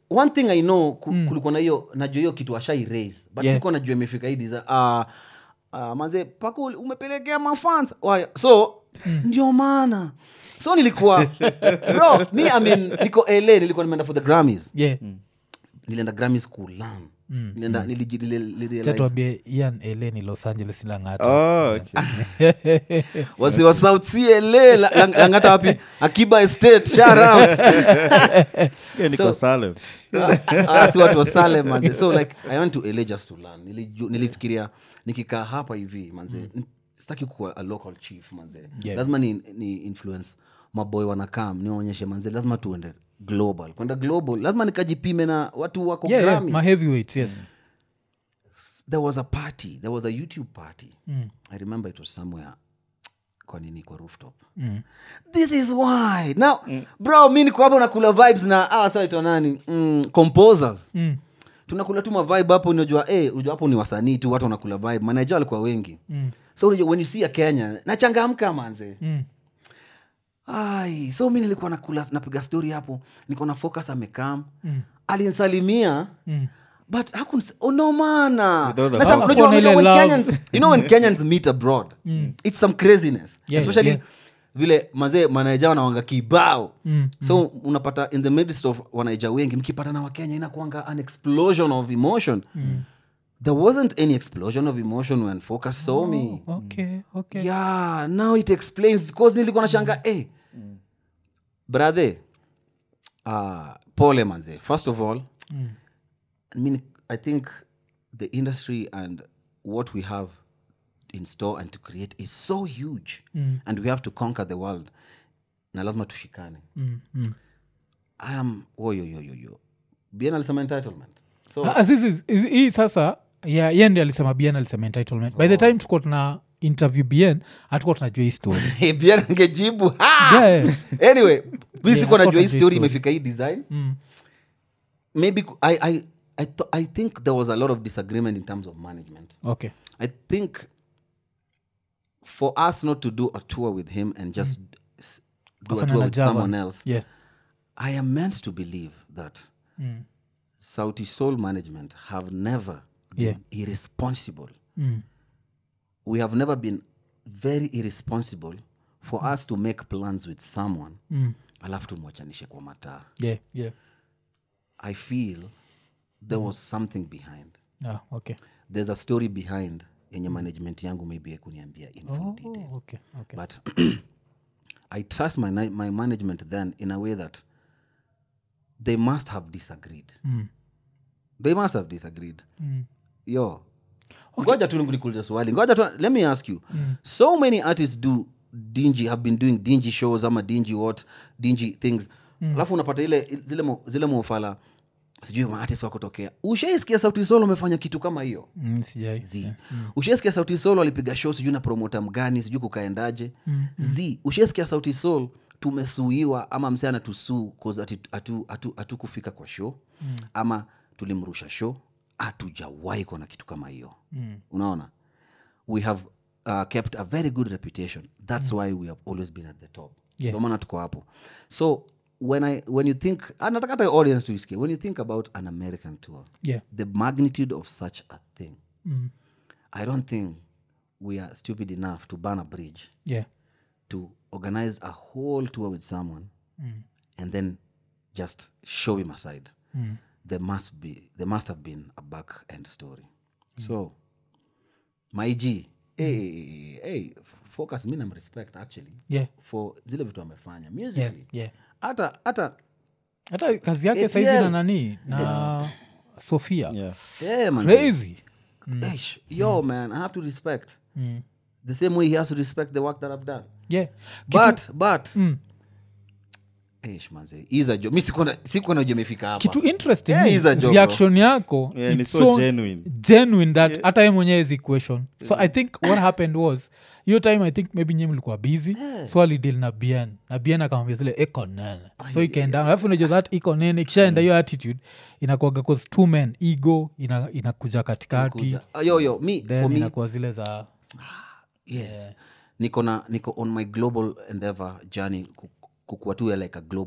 one thing i know ku, kulikuwa na hiyo najua hiyo kitu ashai raise but Yeah. sikuwa najua imefika hii design uh, uh, manze paka uli- umepelekea mafans Why? so ndio maana so nilikuwa bro mi I mean, niko la nilikuwa nimeenda for the grammys yeah nilienda grammys kulan nilienda niliji- nili- nili- Cha realize- tuambie ian ele ni los angeles langata oh, okay. wasi wa south sea la la- lang- langata wapi akiba estate shout out Yeah, niko So- Salem. Ah, si watu wa Salem, manze so like i went to la just to learn Niliju, nilifikiria nikikaa hapa hivi manze mm. sitaki kuwa a local chief manze Yeah. lazima ni, ni influence maboy wanakam niwaonyeshe manze lazima tuende global kwenda global lazima nikajipime na watu wako yeah, yeah, Grammys. ma heavyweights yes there was a party there was a youtube party Mm. i remember it was somewhere kwa nini kwa rooftop Mm. this is why now bro mi niko hapo nakula vibes na ah, sa itwa nani mm, composers Mm. tunakula tu mavibe hapo unajua eh, unajua hapo ni wasanii tu watu wanakula vibe manaja walikuwa wengi Mm. so unajua when you see a kenya nachangamka manze Mm. ai so mi nilikuwa nakula napiga story hapo niko na focus amekam Mm. alinsalimia Mm. but hakunis- oh, no mana With all the Nacha- power. unajua- Hakuwa na unajua ile when love. Kenyans- you know when kenyans meet abroad it's some craziness Yeah, especially yeah. vile mazee manaija wanawanga kibao Mm. so unapata in the midst of wanaija wengi mkipata na wakenya inakuanga an explosion of emotion there wasn't any explosion of emotion when focus saw me okay okay yeah now it explains cause nilikuwa nashanga eh brother uh, pole manze first of all Mm. I mean, I think the industry and what we have in store and to create is so huge, Mm. and we have to conquer the world. Na lazima tushikane. Mm. Mm. I am woyoyoyoyo. Bien alisema entitlement. So Ah, zizi- hizi- hii sasa ya ye ndi alisema bien alisema entitlement by the time tuko tuna interview bien hatukuwa tunajua hii story hey, Bien angejibu. Ha! Yeah, yeah. Anyway, mi Yeah, sikuwa I najua hii thought najua hii story story. imefika hii design. Mm. Maybe ku- I, I, I, th- I think there was a lot of disagreement in terms of management. okay I think for us not to do a tour with him and just s- do a Kufanya tour na with Javan. someone else, yeah I am meant to believe that Mm. Saudi Soul management have never been Yeah. irresponsible. Mm. We have never been very irresponsible for us to make plans with someone Mm. alafu tumwachanishe kwa mataa. yeah yeah I feel there was something behind. yeah okay There's a story behind yenye management yangu maybe yakuniambia in full oh, detail. okay okay but i trust my, ni- my management then in a way that they must have disagreed Mm. they must have disagreed Mm. yo ngoja tu nikuulize swali ngoja tu let me ask you so many artists do dingy have been doing dingy shows ama dingy what dingy things alafu unapata ile zile mo, zile mofala sijui maartist wakutokea ushaisikia sauti solo umefanya kitu kama hiyo Mm, sijai z ushaisikia sauti sol alipiga show sijui na promota mgani sijui kukaendaje Mm, z ushaisikia sauti sol tumesuiwa ama msee anatusuu hatukufika kwa show Mm. ama tulimrusha show hatujawahi kuona kitu kama hiyo Mm. unaona we have uh, kept a very good reputation that's why we have always been at the top Yeah. Ndio maana tuko hapo so when, I, when you think ah, nataka hata audience tuisikie when you think about an american tour yeah the magnitude of such a thing Mm. I don't think we are stupid enough to burn a bridge yeah to organize a whole tour with someone Mm. and then just show him aside. Mm. There must be there must have been a back end story. So my G, hey, hey, focus me na respect actually yeah for zile vitu amefanya yeah musically. yeah Hata hata hata kazi yake ATL. saizi na nani na sofia yeah. yeah, man. crazy Eish, yo man, I have to respect. mm. The same way he has to respect the work that I've done. yeah But but mm. Eish, manze iza jo mi sikuwa na- sikuwa najua imefika hapa kitu interesting Yeah, ni he's a joke, reaction yako Yeah, ni it's so genuine. genuine that hata ye mwenyewe is equation so i think what happened was hiyo time i think maybe nye mlikuwa busy so alidil na bien na bien akamwambia zile iko nene so ikaenda alafu unajua that iko nene ikishaenda hiyo attitude inakuaga cause two men ego ina- inakuja katikati Kuja. Ah, yo yo me for then me inakuwa zile za yes niko na niko on my global endeavor journey ku- kukuwa tu like a global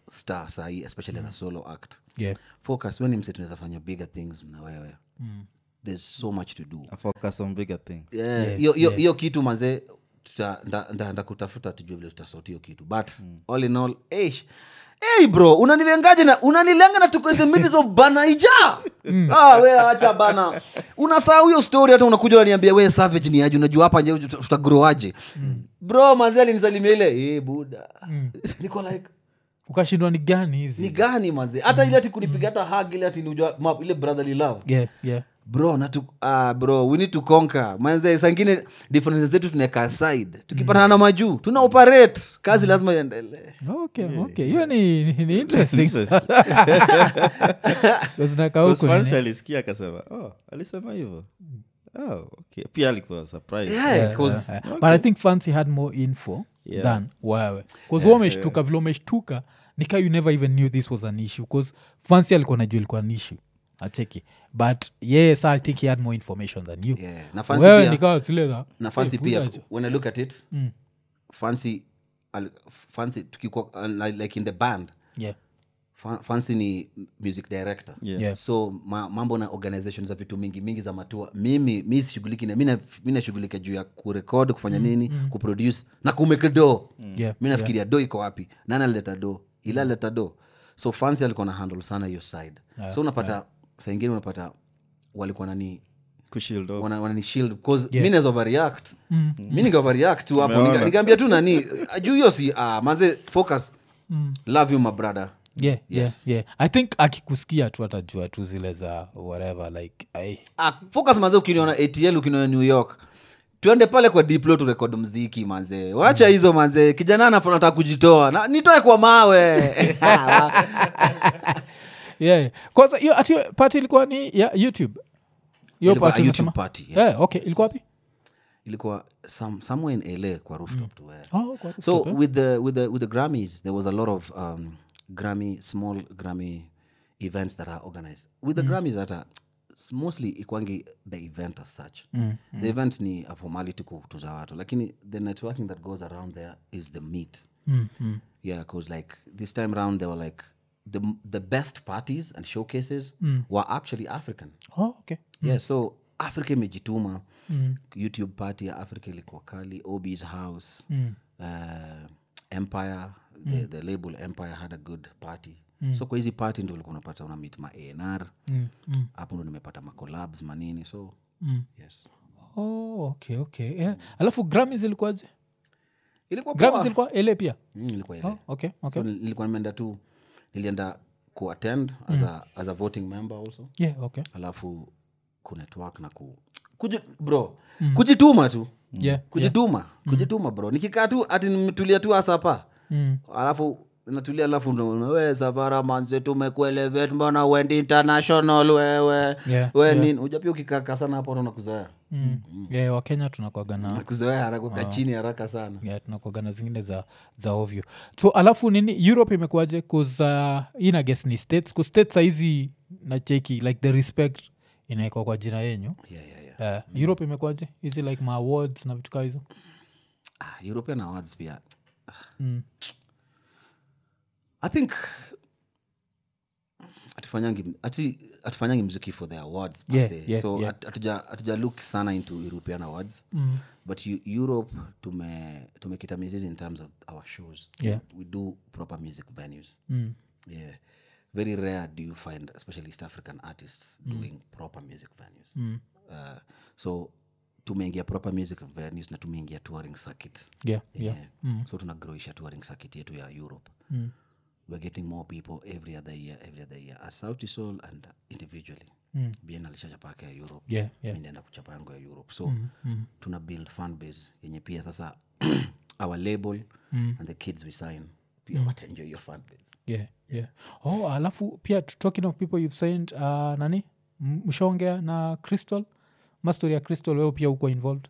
star sahii especially as a solo act yeah. focus weni mse tunaweza fanya bigger things na wewe there's so much to do A focus on bigger thing Yeah, hiyo hiyo- hiyo kitu mazee tuta- nda- nda- ndakutafuta tujue vile tutasort hiyo kitu but all in all eish, hey bro unanilengaje na unanilenga na tuko in the middle of banaija ah, we acha bana unasahau hiyo story hata unakuja unaniambia we savage ni aje unajua hapa nje tuta- tutagrowaje bro mazee alinisalimia ile hey, buda niko like ukashindwa ni gani hizi ni gani mazee hata ile ati kunipiga hata hug ile ati nijua ma- ile brotherly love yeah, yeah. bro natu, uh, bro we need to conquer manze sangine differences zetu tunaweka aside tukipatana na majuu tuna operate kazi lazima iendelee okay okay hiyo ni, ni, ni interesting Interesting. Because nakaa huku Because Fancy nini? alisikia akasema oh, alisema hivyo oh, okay. pia alikuwa surprise yeah, Yeah, 'cause- yeah, yeah. but i think fancy had more info Yeah. than wewe bcause yeah, umeshtuka vile umeshtuka nika you never even knew this was an issue bcause fancy alikuwa najua ilikuwa an issue acheki but yeah sa i think he had more information than you yeah. na fancy wewe pia, nikawa zile za na fancy Eh, pia buda jo. when i look at it Mm. fancy al- fancy tukikuwa uh, like, like in the band yeah Fa- fancy ni music director Yeah. Yeah. so ma, mambo na organization za vitu mingi mingi za matua mimi mi sishughuliki na mi na- mi nashughulika juu ya kurekod kufanya nini kuproduce na kumeke do yeah mi nafikiria do iko wapi nani alileta do ila alileta do so fancy alikuwa na handle sana hiyo side Yeah, so unapata yeah. saa ingine unapata walikuwa nani kushield off. wana, wanani shield because Yeah. mi naweza overreact Mm. mi ninge overreact tu hapo Umeona? nika- nikaambia tu nani juu hiyo si ah, manze focus Mm. love you my brother yeah, Yes. yeah, yeah. i think akikusikia tu atajua tu zile za whatever like ai, ah, focus manze ukiniona atl ukiniona new york tuende pale kwa diplo turekod mziki manze wacha hizo manze kijana anapo- anataka kujitoa na nitoe kwa mawe yeah kwanza hiyo ati pati ilikuwa ni ya youtube hiyo Ilikuwa party a YouTube unasema? party, yes. yeah, okay ilikuwa wapi ilikuwa some, somewhere in la kwa rooftop tu eh. oh, kwa so rooftop, eh? with the with the with the grammys there was a lot of um, grammy small grammy events that are organized with the grammys that are s- mostly ikwangi the event as such Mm, the event ni a formality kutuza watu lakini the networking that goes around there is the meat Mm, mm, yeah because like this time around they were like the, the best parties and showcases Mm. were actually african oh, okay yeah so africa imejituma Mm. youtube party ya africa ilikuwa kali ob's house Mm. uh, empire the, the label empire had a good party so kwa hizi party ndo ulikuwa unapata una meet ma anr Mm, mm, hapo ndo nimepata macolabs manini so mm. yes oh, okay okay yeah. alafu grammys ilikuwaje ilikuwa grammys poa. ilikuwa ele pia Mm, ilikuwa ile oh, okay okay so nil- nilikuwa nimeenda tu nilienda kuattend as, a, as a voting member also yeah okay alafu kunetwork na ku kuji, bro kujituma tu yeah kujituma kujituma bro nikikaa tu ati nimetulia tu asapa mm. alafu natulia alafu ndo unaona, we safara manze tumekuelevet mbona wendi international wewe Yeah, we nini uja pia ukikaka sana hapo ndo nakuzoea Mm. yeah wakenya tunakwaga na nakuzoea haraka ka chini haraka sana yeah, tunakwaga na zingine za, za ovyo so alafu nini europe imekuaje kuza hii na guess ni states ku states sahizi nacheki like the respect inaekwa kwa jina yenyu yeah, yeah, yeah. uh, europe imekuaje hizi like ma awards na vitu kaa hizo Ah, european awards pia mm. i think atufanyangi ati atufanyangi mziki for the awards per Yeah, se. yeah, so yeah. at- hatuja hatuja look sana into european awards Mm. but Eu- europe tume tumekita mizizi in terms of our shows Yeah. we do proper music venues Mm. yeah very rare do you find especially east african artists doing proper music venues Mm. uh, so tumeingia proper music venues na tumeingia touring circuit yeah, yeah. yeah. so tunagroisha touring circuit yetu ya europe Mm. we're getting more people every other year every other year as sauti soul and individually Mm. bien alishachapa yake ya europe yeah, yeah. mi naenda kuchapa yangu ya europe so Mm. Mm. tuna build fan base yenye pia sasa our label Mm. and the kids we sign pia wataenjoy your fan base yeah, yeah. oh alafu pia t- talking of people you've signed uh, nani M- mshaongea na crystal mastori ya crystal weo pia uko involved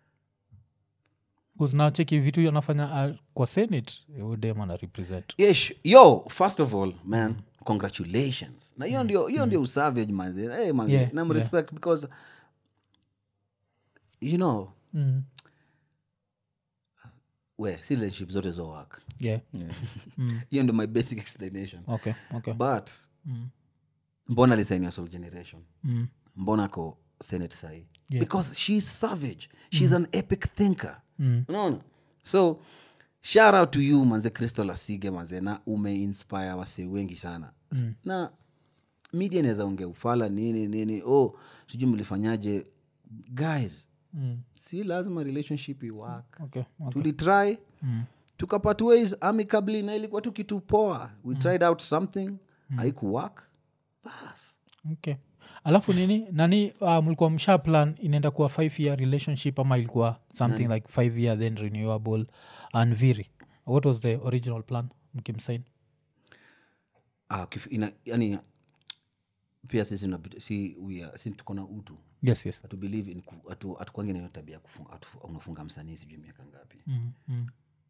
nacheki vitu anafanya uh, kwa senate udem ana represent yes yo first of all man congratulations na hiyo ndio hiyo ndio usavage manze hey, manze Yeah, nam yeah. respect because you know mm. we si relationship zote zo work yeah. hiyo ndo my basic explanation okay okay but mbona alisainia soul generation mm. mbona ako senate sahii Yeah. because she's savage she's an epic thinker Mm. unaona so shout out to you manze crystal asige manze na umeinspire wase wengi sana mm. na media inaweza ongea ufala nini nini oh sijui mlifanyaje guys Mm. si lazima relationship iwork okay okay tulitry Mm. tukapart ways amicably na ilikuwa tu kitu poa we tried out something haikuwork bas okay alafu nini nani uh, mlikuwa msha plan inaenda kuwa five year relationship ama ilikuwa something like five year then renewable and viri what was the original plan mkimsain ah, kif- ina, yani pia sisi unabidi- si, we are- si tuko na utu yes yes hatu believe in ku- hatu- hatukwangi na hiyo tabia ya kufunga- hatu- unafunga msanii sijui miaka ngapi mm. Mm.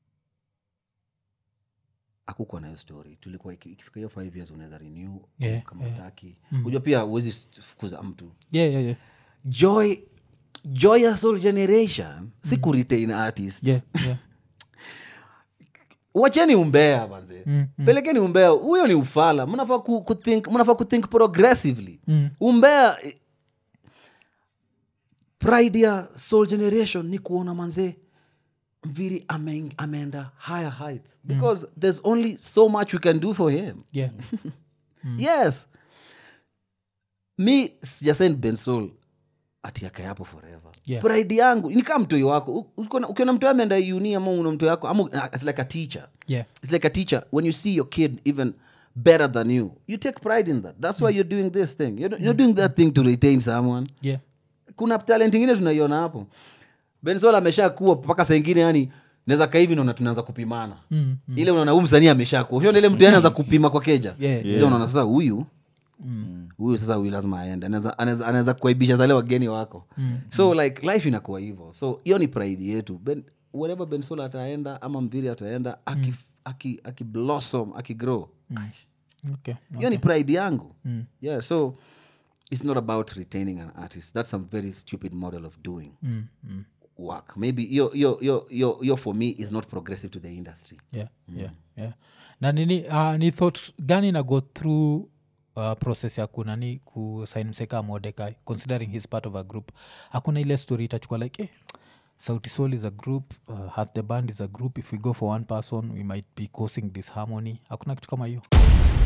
akukuwa nayo story tulikuwa iki- ikifika hiyo five years unaweza renew Yeah, kama yeah. utaki unajua pia huwezi s- fukuza mtu yeah yeah yeah joy joy ya soul generation si kuretain artist yeah yeah wacheni umbea manze Mm, pelekeni umbea huyo ni ufala mnafaa ku, kuthink, mnafaa kuthink progressively Mm. umbea eh, pride ya soul generation ni kuona manze mviri ame, ameenda higher heights because there's only so much we can do for him yeah yes mi sijasen bensol ati akayapo forever Yeah. pride yangu ni kama mtoi wako U- ukiona ukiona mtoi ameenda uni ama una mtoi wako ama it's like a teacher yeah it's like a teacher when you see your kid even better than you you take pride in that that's why you're doing this thing you're, you're doing that thing to retain someone yeah kuna talent ingine tunaiona hapo bensol amesha kuwa mpaka saa ingine yani naweza kaivi naona tunaanza kupimana mm. ile unaona huu msanii ameshakuwa ushaona ile mtu yani anaanza kupima kwa keja Yeah. ile unaona sasa huyu huyu sasa huyu lazima aende Anaweza- anaweza anaweza kuaibisha zale wageni wako Mm. so like life inakuwa hivyo so hiyo ni pride yetu ben, wherever bensol ataenda ama mviri ataenda aki, aki, aki blossom akigrow okay hiyo ni pride yangu Mm. yeah so it's not about retaining an artist that's a very stupid model of doing mm. Mm. work maybe your, your, your, your, your for me is not progressive to the industry yeah, yeah, yeah. na nini uh, ni thought gani na go through uh, process ya kunani kusain mseka modekai considering his part of a group hakuna ile story itachukua like eh, sauti sol is a group uh, hat the band is a group if we go for one person we might be causing disharmony hakuna kitu kama hiyo